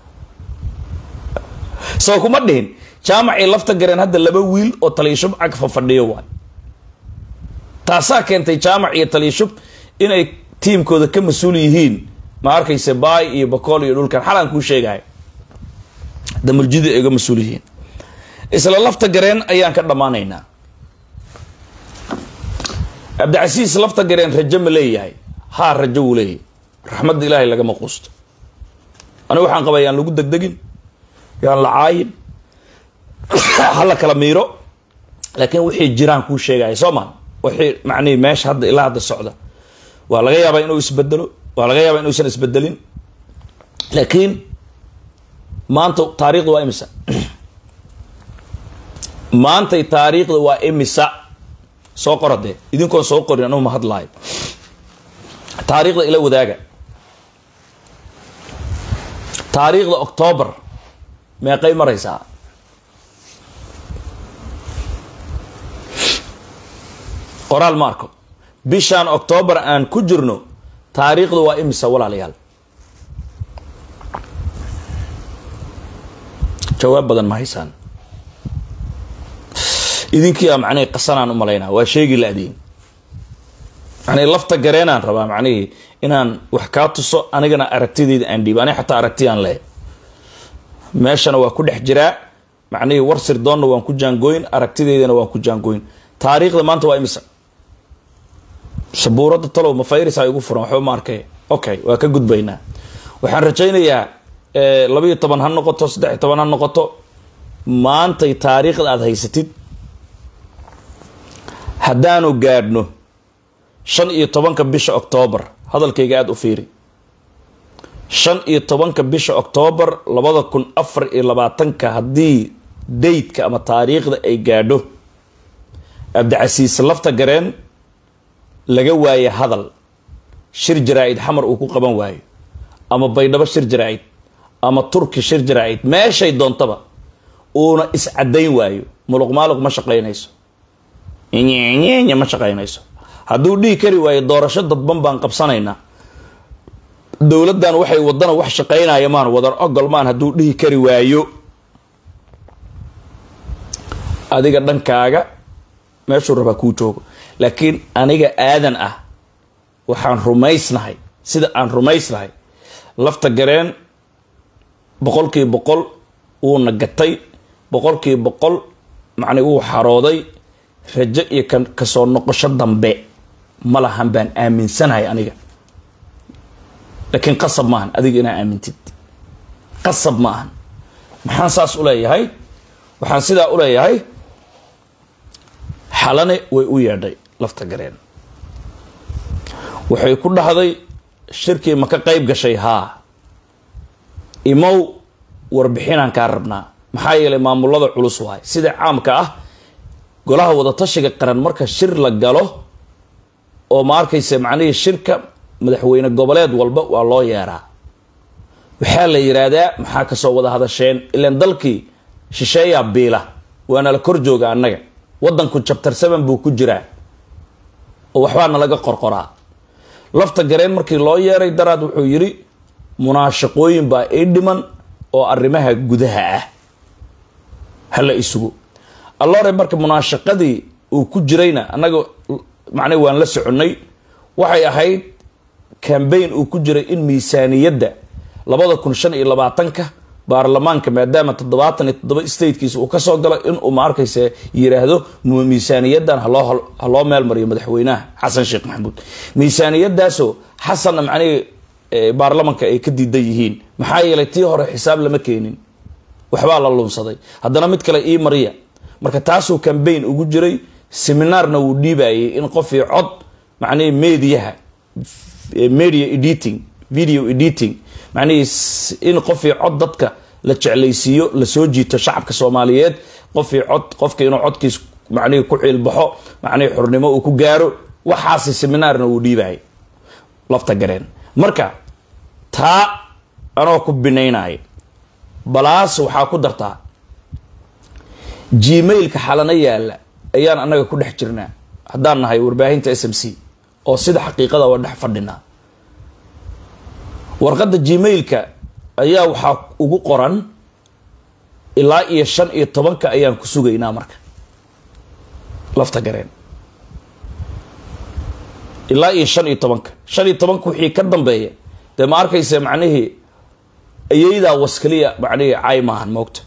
Speaker 1: soo kuma dhihin jaamacii lafta gareen hadda laba wiil oo taliyashub cagfa fadhiyo waay taasaa keentay jaamac iyo taliyashub inay tiimkooda ka mas-uul yihiin ma arkayse baay iyo bakool iyo dhulkan xalaan kuu sheegaya damuljida ay uga mas-uul yihiin isla lafta gareen ayaan ka dhammaanaynaa cabdicasiis lafta gareen rajo ma leeyahay haa rajo wuu leeyahay raxmadda ilaahay lagama quusto aniga waxaan qaba yaan lagu degdegin yaan la caayin hala kala miiro laakiin wixii jiraan kuu sheegaya soo maa wixii macnihi meesha hadda ilaa hadda socda waa laga yaabaa inuu isbedelo waa laga yaabaa inuusan isbedelin laakiin maanta taariikhda waa imisa maantay taariikhda waa imisa soo qora dee idinkoon soo qorin anugu ma hadlaayo taariikhda ila wadaaga taariikhda octoobar meeqay maraysaa qoraal ma arko bishaan octoobar aan ku jirno taariikhda waa imisa walaalayaal jawaab badan ma haysaan idinkii a macnihii qasanaan u malaynaa waa sheegi la-diin macnihii lafta gareenaan rabaa macnihii inaan wax kaa tuso anigana aragtideyda aan dhiibo aniga xataa aragtiyaan leehay meeshana waa ku dhex jiraa macnihii war sirdoonna waan ku jaangooyn aragtideydana waan ku jaangooyn taariikhda maanta waa imisa sabuuradda talow ma fayrisa igu furan waxba ma arkay okay waa ka gudbaynaa waxaan rajaynayaa labayo toban ha noqoto saddex iyo toban ha noqoto maantay taariikhda aada haysatid haddaanu gaadhno shan iyo tobanka bisha octoobar hadalkayga aada u fiiri shan iyo tobanka bisha octoobar labada kun afar iyo labaatanka haddii daydka ama taariikhda ay gaadho cabdicasiis lafta gareen laga waaye hadal shir jaraa-id xamar uu ku qaban waayo ama baydhabo shir jaraa-id ama turki shir jaraa-id meeshay doontaba uuna iscadayn waayo muluq maaluq ma shaqaynayso nyenya ma shaqaynayso hadduu dhihi kari waayo doorasho dadban baan qabsanaynaa dowladdan waxay wadana wax shaqaynaya maan wadan ogol maan hadduu dhihi kari waayo adiga dhankaaga meeshuu rabaa kuu joogo laakiin aniga aadan ah waxaan rumaysnahay sida aan rumaysnahay lafta gareen boqolkii boqol wuuna gatay boqolkii boqol macni wuu xarooday rajo iyo ka kasoo noqosho dambe ma lahan baan aaminsanahay aniga laakiin qasab maahan adiga inaa aamintid qasab ma ahan maxaan saas u leeyahay waxaan sidaa u leeyahay xalane way u yeedhay lafta gareen waxay ku dhahday shirkii ma ka qayb gashay haa imow warbixinaan kaa rabnaa maxaa yeelay maamulada culus waay sida caamka ah golaha wadatashiga qaran marka shir la galo oo ma arkaysa macnihii shirka madaxweyne goboleed walba waa loo yeeraa waxaa la yiraahdaa maxaa kasoo wada hadasheen ilaan dalkii shisheeyaa biila waana la kor jooga annaga wadanku jabtar seven buu ku jiraa oo waxbaa nalaga qorqoraa lafta gareen markii loo yeeray daraad wuxuu yidhi munaashaqooyin baa ii dhiman oo arrimaha gudaha ah hala isugu allore marka munaashaqadii uu ku jirayna annaga macnaa waan la soconnay waxay ahayd cambaign uu ku jiray in miisaaniyadda labada kun shan iyo labaatanka baarlamaanka maadaama toddobaatan iyo toddoba statekiisa uu kasoo galo inuu ma arkaysa yiraahdo miisaaniyadan haloo haloo meel mariyo madaxweynaha xasan sheekh maxamuud miisaaniyadaasoo xasanna macnihii baarlamanka ay ka diidan yihiin maxaa yeelay tii hore xisaab lama keenin waxbaa la lunsaday haddana mid kale ii mariya marka taasuu cambaign ugu jiray seminaarna wuu dhiibayay in qofii cod macnihii mediaha media editing video editing macnihii in qofii cod dadka la jeclaysiiyo lasoo jiito shacabka soomaaliyeed qofii cod qofka inuu codkiis macnihii ku ciilbaxo macnihii xurnimo uu ku gaaro waxaasi seminaarna wuu dhiibayay lafta gareen marka taa anoo ku binaynaya balaas waxaa ku dartaa gmailka xalana yaalla ayaan annaga ku dhex jirnaa haddaan nahay warbaahinta s m c oo sida xaqiiqada waa dhex fadhinaa warqadda gmailka ayaa waxaa ugu qoran ilaa iyo shan iyo tobanka ayaan ku sugaynaa marka lafta gareen ilaa iyo shan iyo tobanka shan iyo tobanka wixii ka dambeeya dee ma arkaysa macnihii ayeydaa waskaliya macnihii cay maahan moogta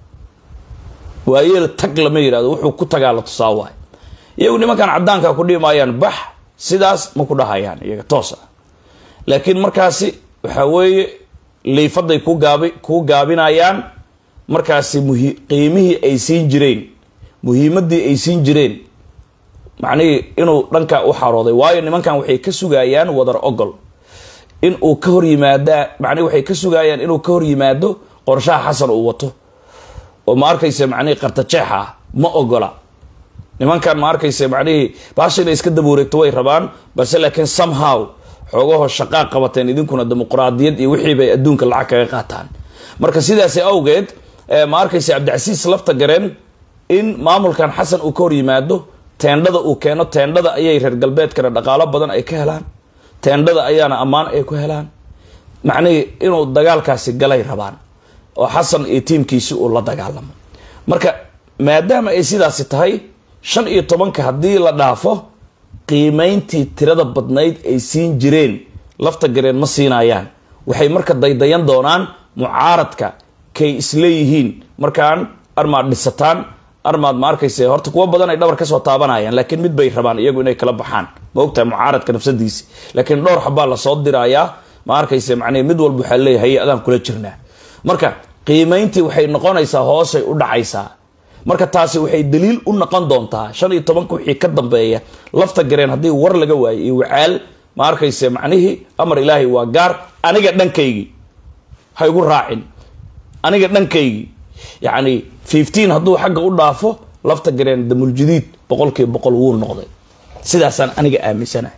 Speaker 1: waayeel tag lama yidhahdo wuxuu ku tagaa la tusaa waay iyagu nimankan caddaanka ku dhihi maayaan bax sidaas ma ku dhahayaan iyaga toos ah laakiin markaasi waxaa weeye liifaday ku gaabi kuu gaabinayaan markaasi muhi qiimihii ay siin jireen muhiimadii ay siin jireen macnihii inuu dhankaa u xarooday waayo nimankan waxay ka sugayaan wadar ogol in uu ka hor yimaadaa macnihi waxay ka sugayaan inuu ka hor yimaado qorshaha xasan uu wato oo ma arkaysa macnihii qartajeexa ah ma ogola nimankan ma arkaysa macnihii baasha inay iska daba wareegto way rabaan balse laakiin somehow xoogahoo shaqaa qabateen idinkuna dimuqraadiyad iyo wixii bay adduunka lacag kaga qaataan marka sidaasi awgeed ma arkaysa cabdicasiis lafta gareen in maamulkan xasan uu ka hor yimaado teendhada uu keeno teendhada ayay reer galbeedkana dhaqaalo badan ay ka helaan teendhada ayaana ammaan ay ku helaan macnihii inuu dagaalkaasi galay rabaan oo xasan iyo tiimkiisi uu la dagaalamo marka maadaama ay sidaasi tahay shan iyo tobanka haddii la dhaafo qiimayntii tirada badnayd ay siin jireen lafta gareen ma siinayaan waxay marka daydayan doonaan mucaaradka kay isleeyihiin markaan armaad dhisataan armaad ma arkayse horta kuwo badan ay dhabar kasoo taabanayaan laakiin mid bay rabaan iyagu inay kala baxaan ma ogtahay mucaaradka nafsadiisi laakiin dhowr xabaa lasoo dirayaa ma arkayse macnii mid walba waxaa leeyahay adaan kula jirnaa marka qiimayntii waxay noqonaysaa hoosay u dhacaysaa marka taasi waxay daliil u noqon doontaa shan iyo tobanka wixii ka dambeeya lafta gareen haddii war laga waayo iyo wacaal ma arkayse macnihii amar ilaahay waa gaar aniga dhankaygii ha igu raacin aniga dhankaygii yacni fifteen hadduu xagga u dhaafo lafta gareen damuljadiid boqolkiiba boqol wuu noqday sidaasaan aniga aaminsanahay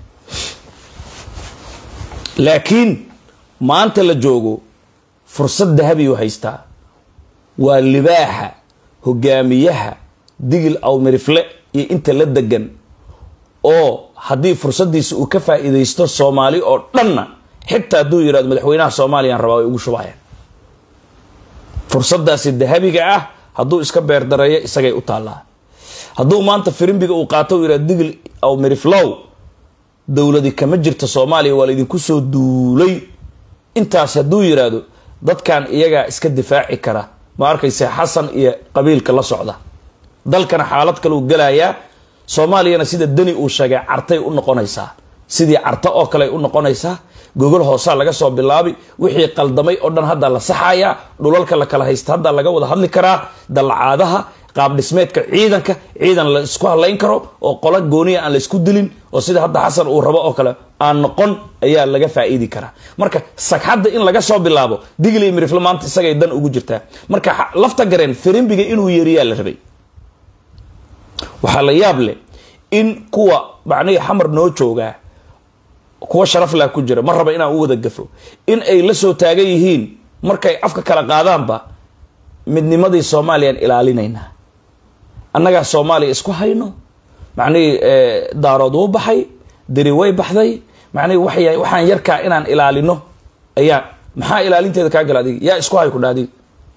Speaker 1: laakiin maanta la joogo fursad dahabiyu haystaa waa libaaxa hogaamiyaha digil awmirifle iyo inta la degan oo haddii fursadiisa uu ka faa-iideysto soomaali oo dhanna xitaa hadduu yihahdo madaxweynaha soomaaliyaan rabaa way ugu shubayaan fursadaasi dahabiga ah hadduu iska beerdareeyo isagay u taallaa hadduu maanta firimbiga uu qaato u yihahdo digil awmiriflow dowladi kama jirta soomaaliya waa laydinku soo duulay intaas hadduu yidhaahdo dadkan iyagaa iska difaaci kara ma arkayse xasan iyo qabiilka la socda dalkana xaalad kale uu gelayaa soomaaliyana sida deni uu sheegay cartay u noqonaysaa sidii carto oo kale u noqonaysaa gogol hoosaa laga soo bilaabi wixii qaldamay oo dhan hadda la saxayaa dhulalka la kala haysta hadda laga wada hadli karaa dallacaadaha qaab dhismeedka ciidanka ciidan la isku hadlayn karo oo qola gooniya aan la isku dilin oo sida hadda xasan uu rabo oo kale aan noqon ayaa laga faa'iidi karaa marka sagxadda in laga soo bilaabo digli mirifle maanta isagay dan ugu jirtaa marka lafta gareen firimbiga inuu yeeriyaa la rabay waxaa la yaab leh in kuwa macnihii xamar noo joogaa kuwa sharaflah ku jira ma raba inaan u wada gafo in ay la soo taagan yihiin markay afka kala qaadaanba midnimadii soomaaliyaan ilaalinaynaa annagaa soomaaliya isku hayno macnihii daarood wuu baxay deri way baxday macnihii waxya waxaan yarkaa inaan ilaalino ayaa maxaa ilaalinteeda kaa gala adiga yaa isku hay ku dha adiga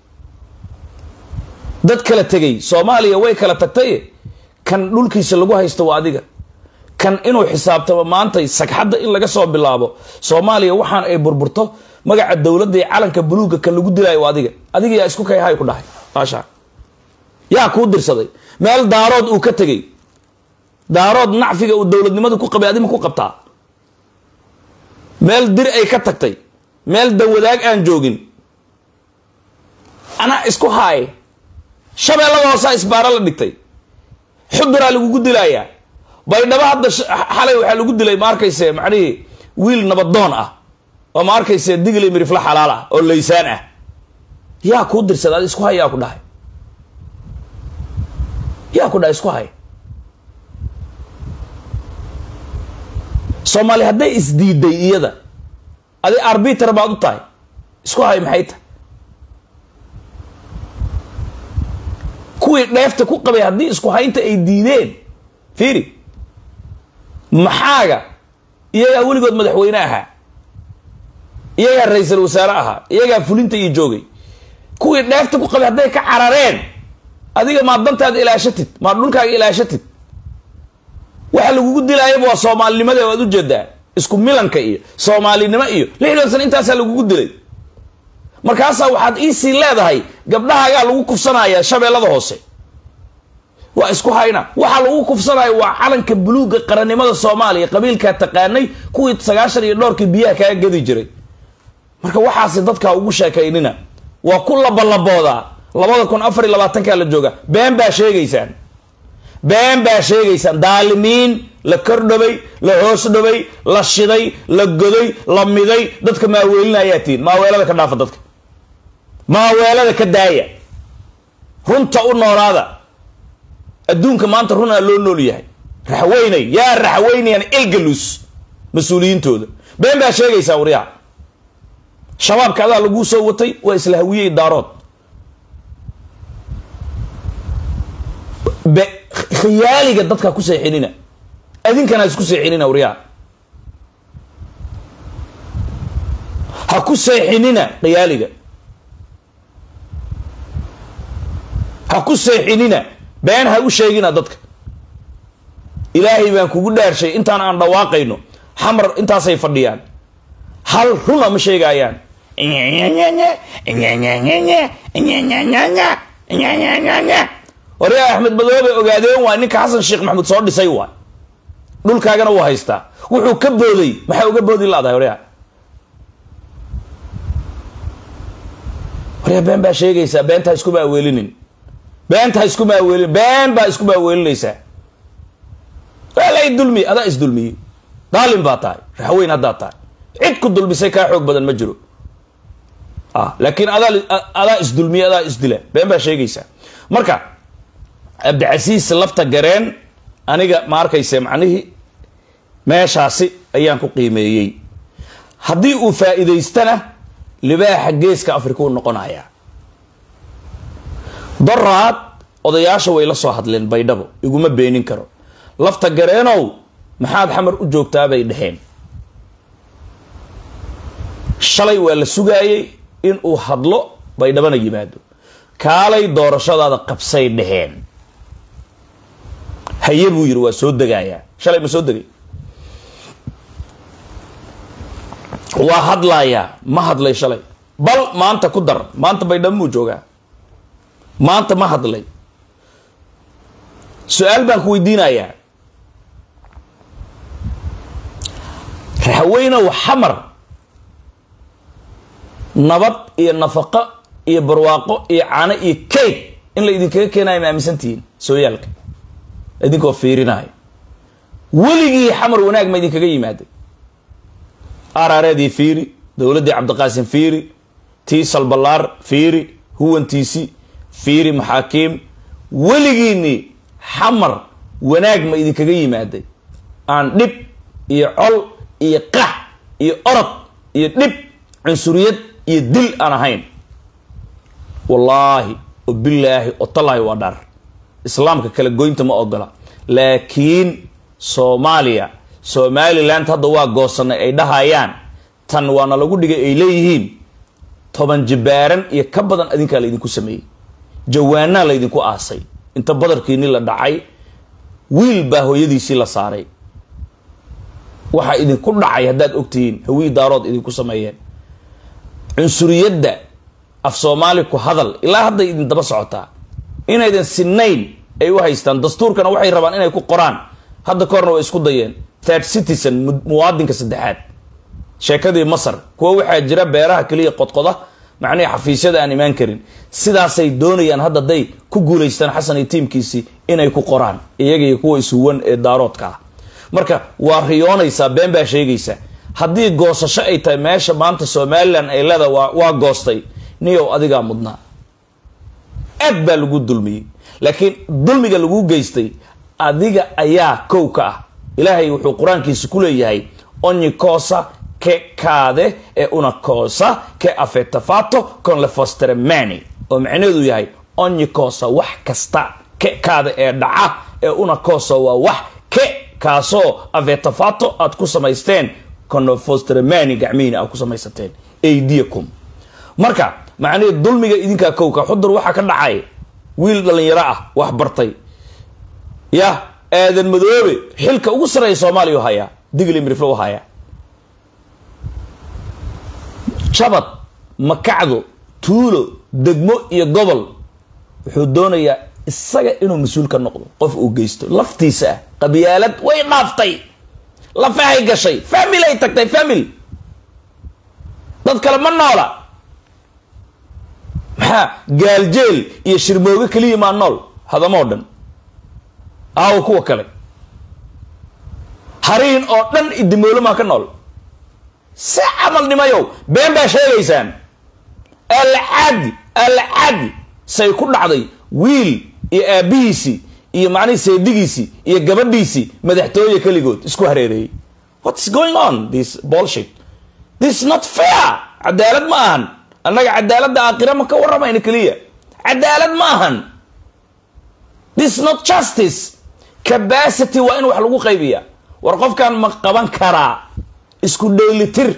Speaker 1: dad kala tegay soomaaliya way kala tagtay kan dhulkiisa lagu haysto waa adiga kan inuu xisaabtamo maantay sagxadda in laga soo bilaabo soomaaliya waxaan ay burburto magaca dowladda iyo calanka buluugga kan lagu dilaayo waa adiga adiga yaa isku kay hay ku dhahay maasha yaa kuu dirsaday meel daarood uu ka tegey daarood nacfiga uu dowladnimada ku qabay adima ku qabtaa meel dir ay ka tagtay meel dawadaag aan joogin anaa isku haay shabeellada hoosaa isbaaro la dhigtay xuduraa lagugu dilayaa baydhabo hadda xalay waxaa lagu dilay ma arkayse macnihii wiil nabadoon ah oo ma arkayse digli mirifla xalaal ah oo laysaan ah yaa kuu dirsada ad isku hay yaa ku dhahay yaa ku dhahay isku hay soomaali hadday isdiiday iyada adi arbiter baad u tahay isku hay maxay tahay kuwii dheefta ku qabay haddii isku haynta ay diideen fiiri maxaaga iyagaa weligood madaxweyne ahaa iyagaa ra-iisal wasaare ahaa iyagaa fulinta iyo joogay kuwii dheefta ku qabay hadday ka carareen adiga maad dantaada ilaashatid maad dhulkaaga ilaashatid waxa lagugu dilaayaba waa soomaalinimada waad ujeedaa isku milanka iyo soomaalinimo iyo lixdan sana intaasaa lagugu dilay markaasaa waxaad iisii leedahay gabdhahaagaa lagu kufsanaya shabeellada hoose waa isku hayna waxaa lagu kufsanaya waa calanka buluugga qarannimada soomaaliya qabiilkaa taqaanay kuwii sagaashan iyo dhowrkii biyaha kaga gadi jiray marka waxaasi dadkaa ugu sheekaynina waa ku labalaboodaa labada kun afar iyo labaatankaa la jooga been baa sheegaysaan been baa sheegaysaan daalimiin la kordhabay la hoos dhabay la shiday la goday la miday dadka maaweelinayaa tihin maaweelada ka dhaafa dadka maaweelada ka daaya runta u noolaada adduunka maanta runaa loo nool yahay raxweynay yaa raxweynayaan elgalus mas-uuliyiintooda been baa sheegaysaa waryaha shabaabka adaa laguu soo watay waa isla hawiyey daarood khiyaaliga dadkaa ku seexinina adinkana isku seexinina waryaha ha ku seexinina khiyaaliga ha ku seexinina been ha u sheegina dadka ilaahay baan kugu dhaarshay intaan aan dhawaaqayno xamar intaasay fadhiyaan hal runa ma sheegaayaan waryaa axmed madoobe ogaadeen waay ninka xasan sheekh maxamuud soo dhisay waay dhulkaagana wuu haystaa wuxuu ka booday maxaa uga boodi laadahay waryaa waryaa been baa sheegaysaa beenta ha isku maaweelinin beenta ha isku maaweelin been baa isku maaweelinaysaa walay dulmi adaa isdulmiyey daalin baa tahay raxweyn haddaa tahay cid ku dulmisay kaa xoog badan ma jiro laakiin adaa adaa isdulmiye adaa isdila been baa sheegaysaa marka cabdicasiis lafta gareen aniga ma arkayse macnihii meeshaasi ayaan ku qiimeeyey haddii uu faa'iidaystana libaaxa geeska afrika u noqonayaa doraad odayaasha way la soo hadleen baydhabo iguma beenin karo lafta gareenow maxaad xamar u joogtaa bay dhaheen shalay waa la sugaayey in uu hadlo baydhabana yimaado kaalay doorashadaada qabsay dhaheen haye buu yidhi waa soo degayaa shalay ma soo degay waa hadlayaa ma hadlay shalay bal maanta ku dar maanta baydhamuu joogaa maanta ma hadlay su-aal baan ku weydiinayaa raxweynow xamar nabad iyo nafaqo iyo barwaaqo iyo caano iyo kayd in la idinkaga keenayo ma aaminsantihiin sooyaalka idinkoo fiirinayo weligii xamar wanaag ma idinkaga yimaaday araareedii fiiri dowladdii cabdiqaasim fiiri tii salbalaar fiiri huwantiisi fiiri maxaakiim weligiini xamar wanaag ma idinkaga yimaaday aan dhib iyo col iyo qax iyo orod iyo dhib cunsuriyad iyo dil aan ahayn wallaahi oo bilaahi oo tallaahi waa dhar islaamka kala goynta ma ogola laakiin soomaaliya somaliland hadda waa goosanay ay dhahayaan tan waana lagu dhigay ay leeyihiin toban jibaaran iyo ka badan adinkaa laydinku sameeyey jawaanaa laydinku aasay inta badarkiini la dhacay wiil baa hooyadiisii la saaray waxaa idinku dhacay haddaad ogtihiin hawii daarood idinku sameeyeen cunsuriyadda af soomaali ku hadal ilaa hadday idin daba socotaa inaydan sinayn ay u haystaan dastuurkana waxay rabaan inay ku qoraan hadda korna way isku dayeen third citizen muwaadinka saddexaad sheekadii masar kuwa waxaa jira beeraha keliya qodqoda macnihii xafiisyada aan imaan karin sidaasay doonayaan hadda day ku guulaystaan xasan iyo tiimkiisii inay ku qoraan iyaga iyo kuwa isuwan ee daaroodka ah marka waa riyoonaysaa been baa sheegaysa haddii goosasho ay tahay meesha maanta somalilan ay leeda waa goostay niyow adigaa mudnaa aad baa lagu dulmiyey laakiin dulmiga lagu geystay adiga ayaa kow ka ah ilaahay wuxuu qur-aankiisa ku leeyahay ogni cosa che cade è una cosa che affetta fatto con le vostre mani oo macnaheedu yahay ogni cosa wax kasta che cade ee dhaca ee una cosa waa wax ke kaasoo affetta fatto aad ku samaysteen con le vostre mani gacmihiina aad ku samaysateen aydiyakum marka macnihii dulmiga idinkaa kowka xudur waxaa ka dhacay wiil dhalinyaro ah wax bartay yah aadan madoobe xilka ugu sarreeya soomaaliya u hayaa digli miriflo u hayaa jabad makacdo tuulo degmo iyo gobol wuxuu doonayaa isaga inuu mas-uul ka noqdo qof uu geysto laftiisa ah qabyaalad way dhaaftay lafahay gashay famil ay tagtay famil dad kale ma noola maxaa gaaljeel iyo shirmooge keliya maa nool hadamoo dhan aawo kuwa kale hariin oo dhan idimoolo maa ka nool si camal nimayow been baa sheegaysaan alcadi alcadi say ku dhacday wiil iyo aabbihiisii iyo macnihii seedigiisii iyo gabadhiisii madaxtooye keligood isku hareereeyey what's going on this bolshit this not fair cadaalad ma ahan annaga cadaaladda aakhira ma ka warramayna keliya cadaalad ma ahan this not justice capacity waa in wax lagu qaybiya war qofkan ma qaban karaa isku dheelitir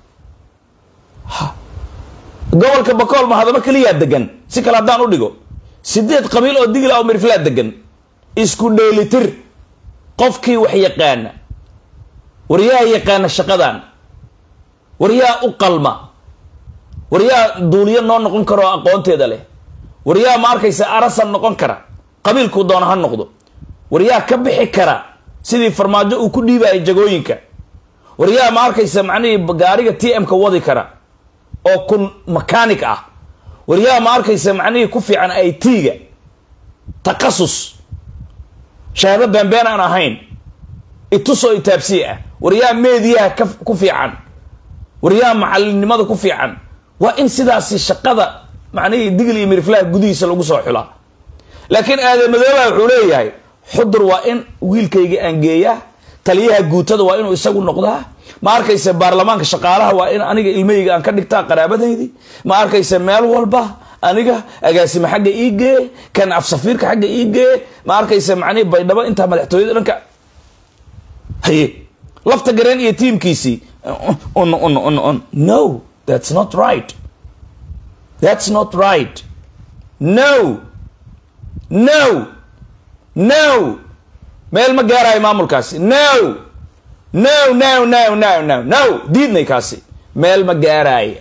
Speaker 1: gobolka bakool ma hadamo keliyaa degan si kale haddaan u dhigo sideed qabiil oo digla oo mirflaa degan isku dheelitir qofkii wax yaqaana waryaa yaqaana shaqadan waryaa u qalma waryaa duuliyo noo noqon karo oo aqoonteeda leh waryaa ma arkaysa arasan noqon kara qabiilkuu doona ha noqdo waryaa ka bixi kara sidii farmaajo uu ku dhiibaya jagooyinka waryaa ma arkaysa macnihii gaariga t m-ka wadi kara oo kun makanik ah waryaa ma arkaysa macnihii ku fiican i t-ga takasus shahaado beenbeen aan ahayn itusoo itaabsii ah waryaa meediyaha ka ku fiican waryaa macalinimada ku fiican waa in sidaasi shaqada macnihii digl iyo miriflaha gudihiisa lagu soo xulaa laakiin aadamadooba wuxuu leeyahay xudur waa in wiilkayga aan geeyaa taliyaha guutada waa inuu isagu noqdaa ma arkayse baarlamaanka shaqaalaha waa in aniga ilmahayga aan ka dhigtaa qaraabadaydi ma arkayse meel walba aniga agaasime xagga ii gee kan afsafiirka xagga ii gee ma arkayse macnihi baydhabo intaa madaxtooyada dhanka haye lafta gareen iyo tiimkiisii un un un un no that's not right that's not right no no no meel ma gaarayo maamulkaasi no no no no no no no diidnay kaasi meel ma gaaraaya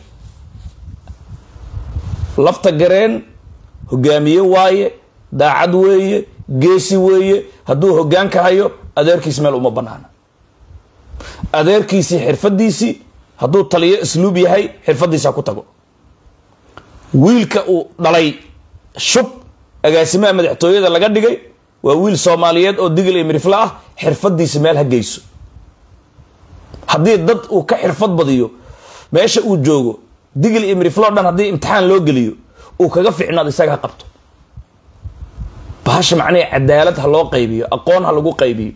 Speaker 1: lafta gareen hogaamiye waaye daacad weeye geesi weeye hadduu hogaanka hayo adeerkiis meel uma banaana adeerkiisii xirfadiisii hadduu taliyo isluub yahay xirfadiisa ku tago wiilka uu dhalay shub agaasimaha madaxtooyada laga dhigay waa wiil soomaaliyeed oo digil iyo mirifla ah xirfadiisa meel ha geyso haddii dad uu ka xirfad badiyo meesha uu joogo digil iyo miriflo dhan haddii imtixaan loo geliyo uu kaga ficnaado isaga ha qabto bahasha macnaha cadaalad ha loo qaybiyo aqoon ha lagu qaybiyo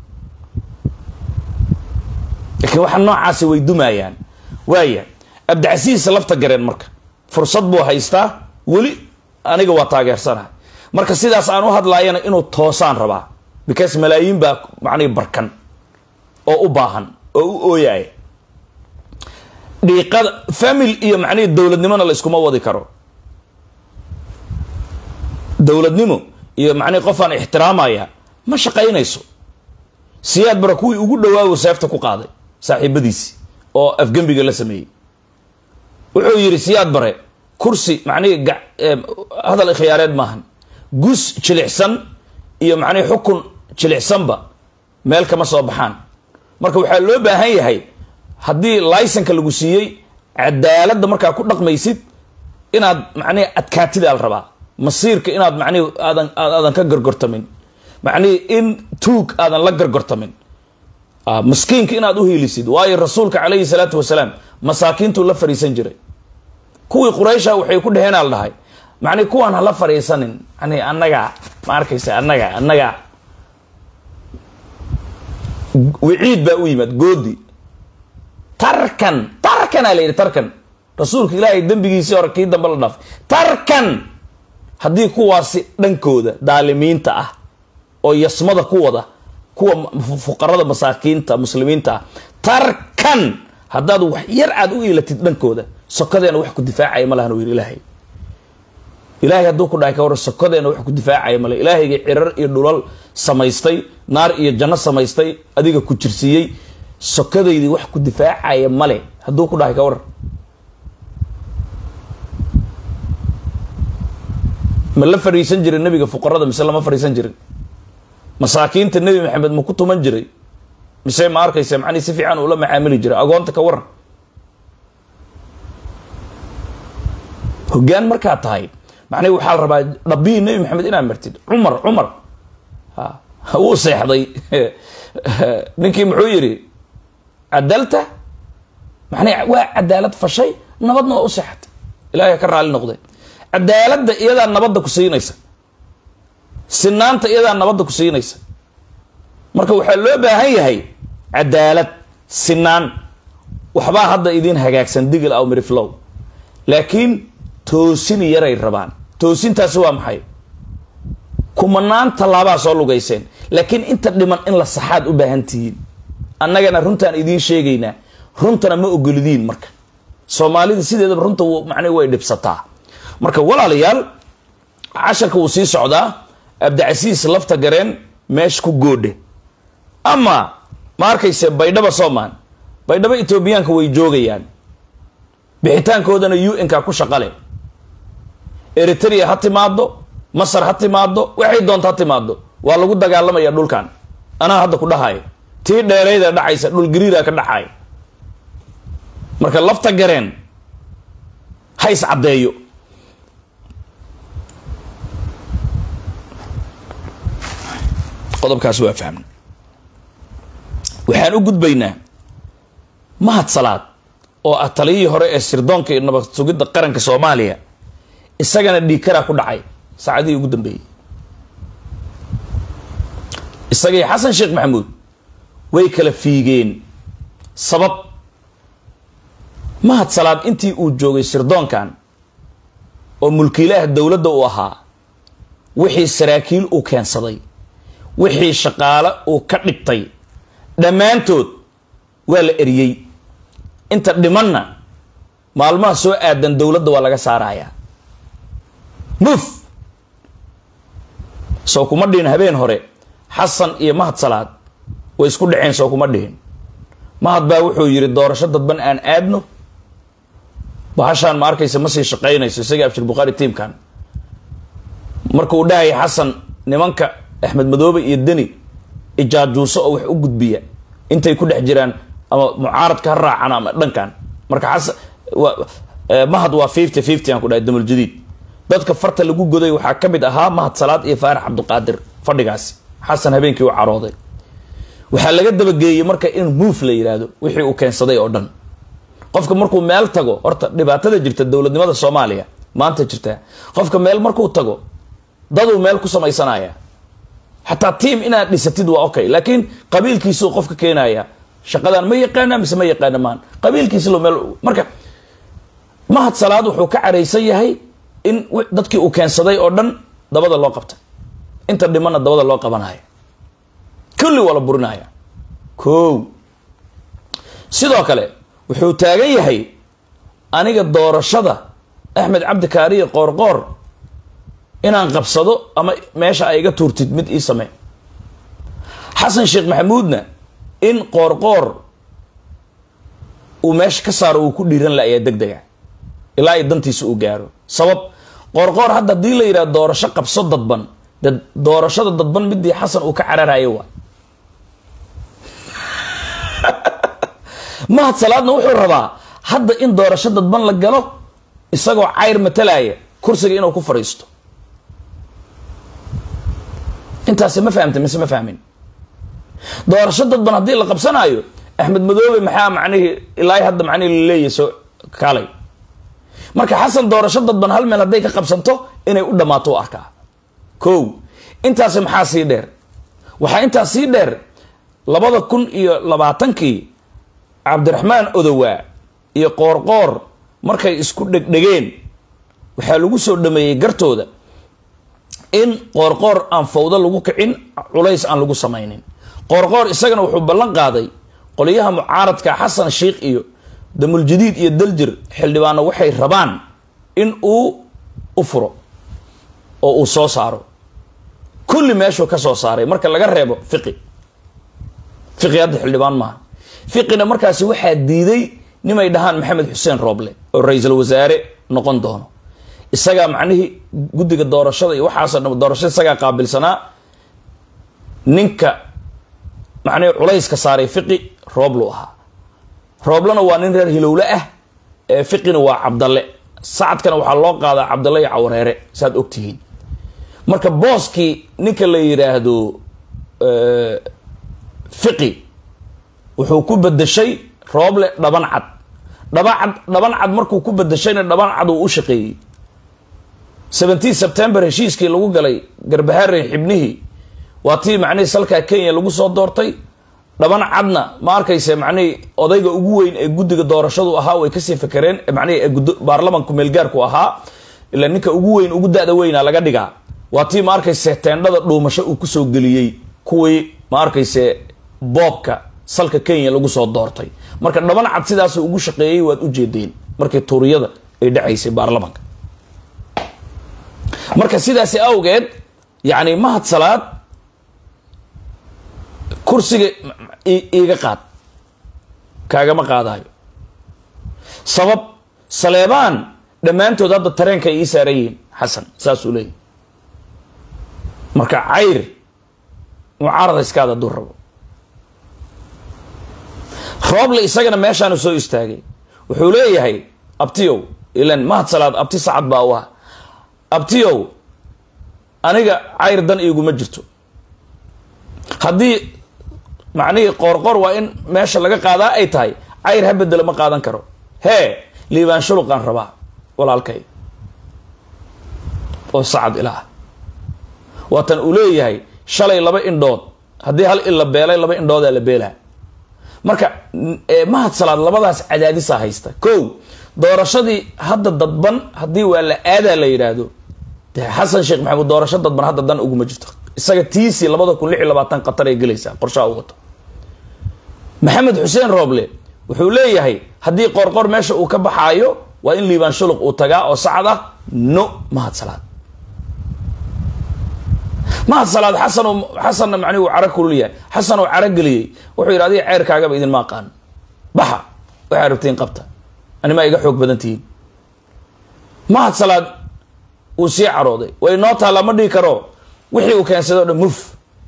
Speaker 1: laakiin waxa noocaasi way dumayaan waaya abdicasiis lafta gareen marka fursad buu haystaa weli aniga waa taageersanaha marka sidaas aan u hadlaayana inuu toosaan rabaa because malaayiin baa macnihi barkan oo u baahan oo u ooyaya dhiiqada famil iyo macnihii dowladnimona la iskuma wadi karo dowladnimo iyo macnihi qofaan ixtiraamaya ma shaqaynayso siyaad bara kuwii ugu dhawaawo seefta ku qaaday saaxiibadiisi oo afgembiga la sameeyey wuxuu yidhi siyaad bare kursi macnihii hadal khiyaareed maahan gus jilicsan iyo macnihii xukun jilicsanba meel kama soo baxaan marka waxaa loo baahan yahay haddii laysanka lagu siiyey cadaaladda markaa ku dhaqmaysid inaad macnihi adkaatidaa la rabaa masiirka inaad macnihi aadan aadan ka gargortamin macnihi in tuug aadan la gargortamin maskiinka inaad u hiilisid waayo rasuulka calayhi salaatu wasalaam masaakiintuu la fariisan jiray kuwii quraysha waxay ku dheheen al dhahay macnihi kuwaan hala fariisanin yani annaga ma arkaysa annaga annaga wiciid baa u yimaad goodi tarkan tarkanaa la yidhi tarkan rasuulka ilaahay dembigiisii hore kii dambe la dhaafay tarkan haddii kuwaasi dhankooda daalimiinta ah oo yasmada ku wada kuwa fuqarada masaakiinta muslimiinta ah tarkan haddaad wax yar aad u iilatid dhankooda sokadeena wax ku difaacaya ma lahan u yidhi ilaahay ilaahay hadduu ku dhahay ka warran sokadeena wax ku difaacaya male ilaahayga cirar iyo dhulal samaystay naar iyo janno samaystay adiga ku jirsiiyey sokadaydii wax ku difaacaya male hadduu ku dhahay ka warran ma la fariisan jirin nabiga fuqarada mise lama fariisan jirin masaakiinta nebi maxamed ma ku tuman jiray mise ma arkaysa macnihi si fiican ula macaamili jiray agoonta ka waran hogaan markaa tahay macnihi waxaa la rabaa dhabii nebi maxamed inaad martid cumar cumar wuu seexday ninkii muxuu yidhi cadalta macnihi waa cadaalad fashay nabadna waa u seexatay ilahay ka raali noqday cadaaladda iyadaa nabadda ku siinaysa sinaanta iyadaa nabadda ku siinaysa marka waxaa loo baahan yahay cadaalad sinaan waxbaa hadda idiin hagaagsan digil aw miriflow laakiin toosin yaray rabaan toosintaasi waa maxay kumanaan tallaabaa soo lugayseen laakiin inta dhiman in la saxaad u baahan tihiin annagana runtaan idiin sheegaynaa runtana ma ogolidiin marka soomaalida sideedaba runta macnii way dhibsataa marka walaalayaal casharka wuu sii socdaa abdicasiis lafta gareen meesha ku goodhe ama ma arkayse baydhaba soomaan baydhabo etoobiyaanka way joogayaan bixitaankoodana u n ka ku shaqale eritrea ha timaado masar ha timaado waxay doonta ha timaado waa lagu dagaalamaya dhulkan anaa hadda ku dhahayo tii dheerayda dhacaysa dhul gariira ka dhacay marka lafta gareen ha is caddeeyo qodobkaas waa fahmna waxaan u gudbaynaa mahad salaad oo ah taliyihii hore ee sirdoonka iyo nabad sugidda qaranka soomaaliya isagana dhiikaraa ku dhacay saacadihii ugu dambeeyey isagii xasan sheekh maxamuud way kala fiigeen sabab mahad salaad intii uu joogay sirdoonkan oo mulkiilaha dowladda uu ahaa wixii saraakiil uu keensaday wixii shaqaale uu ka dhigtay dhammaantood waa la eriyey inta dhimanna maalmaha soo aadan dowladda waa laga saarayaa muf soo kuma dhihin habeen hore xasan iyo mahad salaad way isku dhaceen soo kuma dhihin mahad baa wuxuu yidhi doorasho dadban aan aadno bahashaan ma arkaysa ma sii shaqaynayso isagii abshir bukhaari tiimkan markuu dhahaya xasan nimanka axmed madoobe iyo deni ijaajuuso oo wax u gudbiya intay ku dhex jiraan ama mucaaradka ha raacan ama dhankan marka xasan mahad waa fifty fifty aan ku dhahay damuljadiid dadka farta lagu goday waxaa ka mid ahaa mahad salaad iyo faarax cabdiqaadir fadhigaasi xasan habeenkii u carooday waxaa laga dabageeyey marka in move la yidhaahdo wixii uu keensaday oo dhan qofka markuu meel tago horta dhibaatada jirta dowladnimada soomaaliya maanta jirta qofka meel markuu tago daduu meel ku samaysanaya xataa tiam inaad dhisatid waa okay laakiin qabiilkiisuu qofka keenaya shaqadan ma yaqaana mise ma yaqaana maan qabiilkiisilo meel marka mahad salaad wuxuu ka caraysan yahay in dadkii uu keensaday oo dhan dabada loo qabtay inta dhimana dabada loo qabanaya kulli waa la burinaya ko sidoo kale wuxuu taagan yahay aniga doorashada axmed cabdi kaariye qoorqoor inaan qabsado ama meesha ay iga tuurtid mid ii samee xasan sheekh maxamuudna in qoorqoor uu meesha ka saaro uu ku dhiiran la-ayaa deg dega ilaa ay dantiisa uu gaaro sabab qoorqoor hadda haddii la yidhaha doorasho qabso dadban de doorashada dadban midii xasan uu ka cararayo waa mahad salaadna wuxuu rabaa hadda in doorasho dadban la galo isagoo cayr matalaya kursiga inuu ku fadhiisto intaasi ma fahamta mise ma fahmin doorasho dadban haddii la qabsanaayo axmed madoobe maxaa macnihii ilaa hadda macnihii laleeyahy soo kaalay marka xasan doorasho dadban hal meel hadday ka qabsanto inay u dhammaato u arkaa ko intaasi maxaa sii dheer waxaa intaas sii dheer labada kun iyo labaatankii cabdiraxmaan odowaa iyo qoorqoor markay isku dhegdhegeen waxaa lagu soo dhameeyey gartooda in qoorqoor aan fawdo lagu kicin culays aan lagu samaynin qoorqoor isagana wuxuu ballan qaaday qolyaha mucaaradka xasan sheikh iyo damuljadiid iyo daljir xildhibaano waxay rabaan in uu u furo oo uu soo saaro kulli meeshuu ka soo saaray marka laga reebo fiqi fiqi hadda xildhibaan maaha fiqina markaasi waxaa diiday nimay dhahaan maxamed xuseen rooble oo ra-iisul wasaare noqon doono isagaa macnihii guddiga doorashada iyo waxaasoo dham doorashada isagaa qaabilsanaa ninka macnihii culayska saaray fiqi rooblu ahaa rooblena waa nin reer hilowle ah ee fiqina waa cabdalle sacadkana waxaa loo qaadaa cabdalle iyo cawareere saaad ogtihiin marka booskii ninka la yidhaahdo fiqi wuxuu ku bedeshay rooble dhaban cad dhabacad dhaban cad markuu ku bedeshayna dhaban cad uu u shaqeeyey seventeen september heshiiskii lagu galay garbahaarey xibnihii waa tii macnihii salkaa kenya lagu soo doortay dhaban cadna ma arkayse macnihii odayga ugu weyn ee guddiga doorashadu ahaa way kasii fakereen macnihii ee baarlamanku meelgaarku ahaa ilaa ninka ugu weyn ugu da-da weyna laga dhigaa waa tii ma arkayse teendhada dhuumasho uu kusoo geliyey kuwii ma arkayse boobka salka kenya lagu soo doortay marka dhaban cad sidaasuu ugu shaqeeyey waad u jeedeen markii tuuriyada ay dhacaysay baarlamanka marka sidaasi awgeed yacni mahad salaad kursiga iiga qaad kaagama qaadayo sabab saleebaan dhammaantood hadda tareenka ay ii saaran yihiin xasan saasuu leeyahy marka cayr mucaarada iskaada hadduu rabo rooble isagana meeshaanu soo istaagay wuxuu leeyahay abtiyow ilan mahad salaad abti sacad baa u ah abtiyow aniga cayr dan iiguma jirto haddii macnihii qoorqoor waa in meesha laga qaadaa ay tahay cayr ha bedelo ma qaadan karo hee liibaan shuluqaan rabaa walaalkay oo sacad ilaah waatan uu leeyahay shalay laba indhood haddii hal il la beelay laba indhoodaa la beelaa marka mahad salaad labadaas cadaadisaa haysta ko doorashadii hadda dadban haddii waa la aadaa la yidhaahdo de xasan sheekh maxamuud doorasho dadban hadda dan uguma jirto isaga tiisii labada kun lix iyo labaatan qatar ay gelaysaa qorshaha u wato maxamed xuseen rooble wuxuu leeyahay haddii qoorqoor meesha uu ka baxaayo waa in liibaan shuluq uu tagaa oo sacad ah no mahad salaad mahad salaad xasan xasanna macnihi uu cara kululyahay xasan oo cara geliyey wuxuu yidhi adiga ceyrkaagaba idinma aqaan baxa waxaa rabtiin qabta animaa iga xoog badan tihiin mahad salaad uu sii carooday way noo taalla ma dhihi karo wixii uu keensado o dhan muf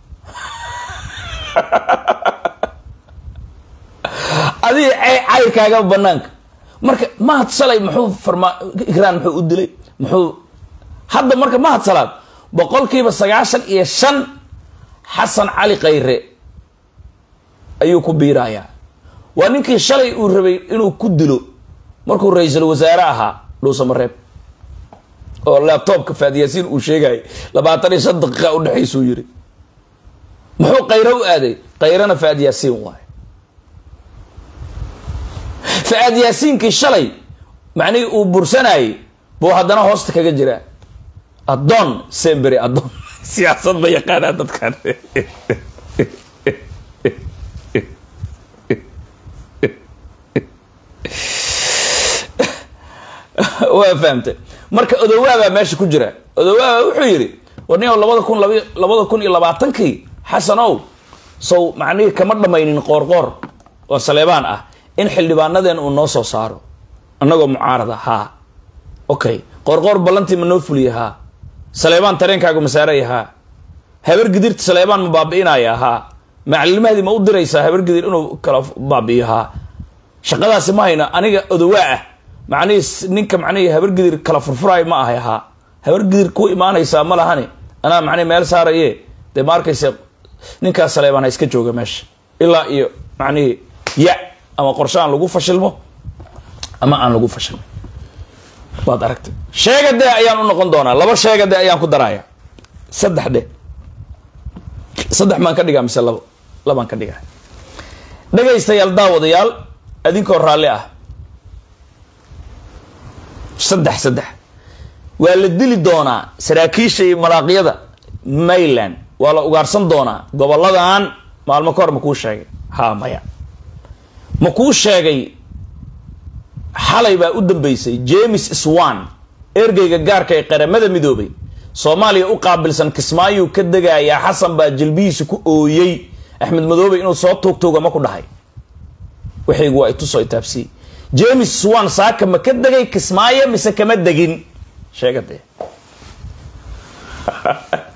Speaker 1: adiga cayrkaaga banaanka marka mahad salay muxuu farma ikraan muxuu u dilay muxuu hadda marka mahad salaad boqolkiiba sagaashan iyo shan xasan cali khayre ayuu ku biirayaa waa ninkii shalay uu rabay inuu ku dilo markuu ra-iisul wasaare ahaa dhuusamareeb oo labtobka faadyaasiin uu sheegayay labaatan iyo shan daqiiqa udhexaysuu yiri muxuu khayre u aaday khayrena faadyaasiin waay faad yaasiinkii shalay macnihii uu bursanayay buu haddana hoosta kaga jiraa addoon sembery addoon siyaasad ma yaqaanaa dadkan waa fahamtay marka odowaabaa meesha ku jira odowaaba wuxuu yidhi warniyow labada kun lab labada kun iyo labaatankii xasanow sow macnihii kama dhamaynin qoorqoor oo saleebaan ah in xildhibaanadeen uu noo soo saaro annagoo mucaarada haa okay qoorqoor ballantii ma noo fuliya haa saleebaan tareenkaagu masaaraya haa habar gidirta saleebaan ma baabi'inaya haa macallimahadii ma u diraysaa habar gidir inuu kala baabi'iyo haa shaqadaasi ma hayna aniga odowaa ah macnihii ninka macnihii habar gidir kala furfuraayo ma ahay haa habar gidir ku imaanaysaa ma lahani anaa macnihi meel saaraye dee ma arkaysa ninkaas saleebaan ha iska jooga meesha ilaa iyo macnihii ya ama qorshe aan lagu fashilmo ama aan lagu fashilmo waad aragtay sheega dee ayaan u noqon doonaa laba sheega dee ayaan ku daraya saddex de saddex maan ka dhigaa mise labo labaan ka dhigaa dhegaystayaal daawadayaal adinkoo raalli ah saddex saddex waa la dili doonaa saraakiisha iyo malaaqyada mayland waa la ugaarsan doonaa goboladan maalmo ka hor ma kuu sheegay ha maya ma kuu sheegay xalay baa u dambeysay james swan ergeyga gaarka ee qaramada midoobay soomaaliya u qaabilsan kismaayuu ka degayaa xasan baa jilbihiisa ku ooyey axmed madoobe inuu soo tuugtuuga ma ku dhahay waxaygu waa itusoo itaabsiyey james swan saaka ma ka degay kismaayo mise kama degin sheega dee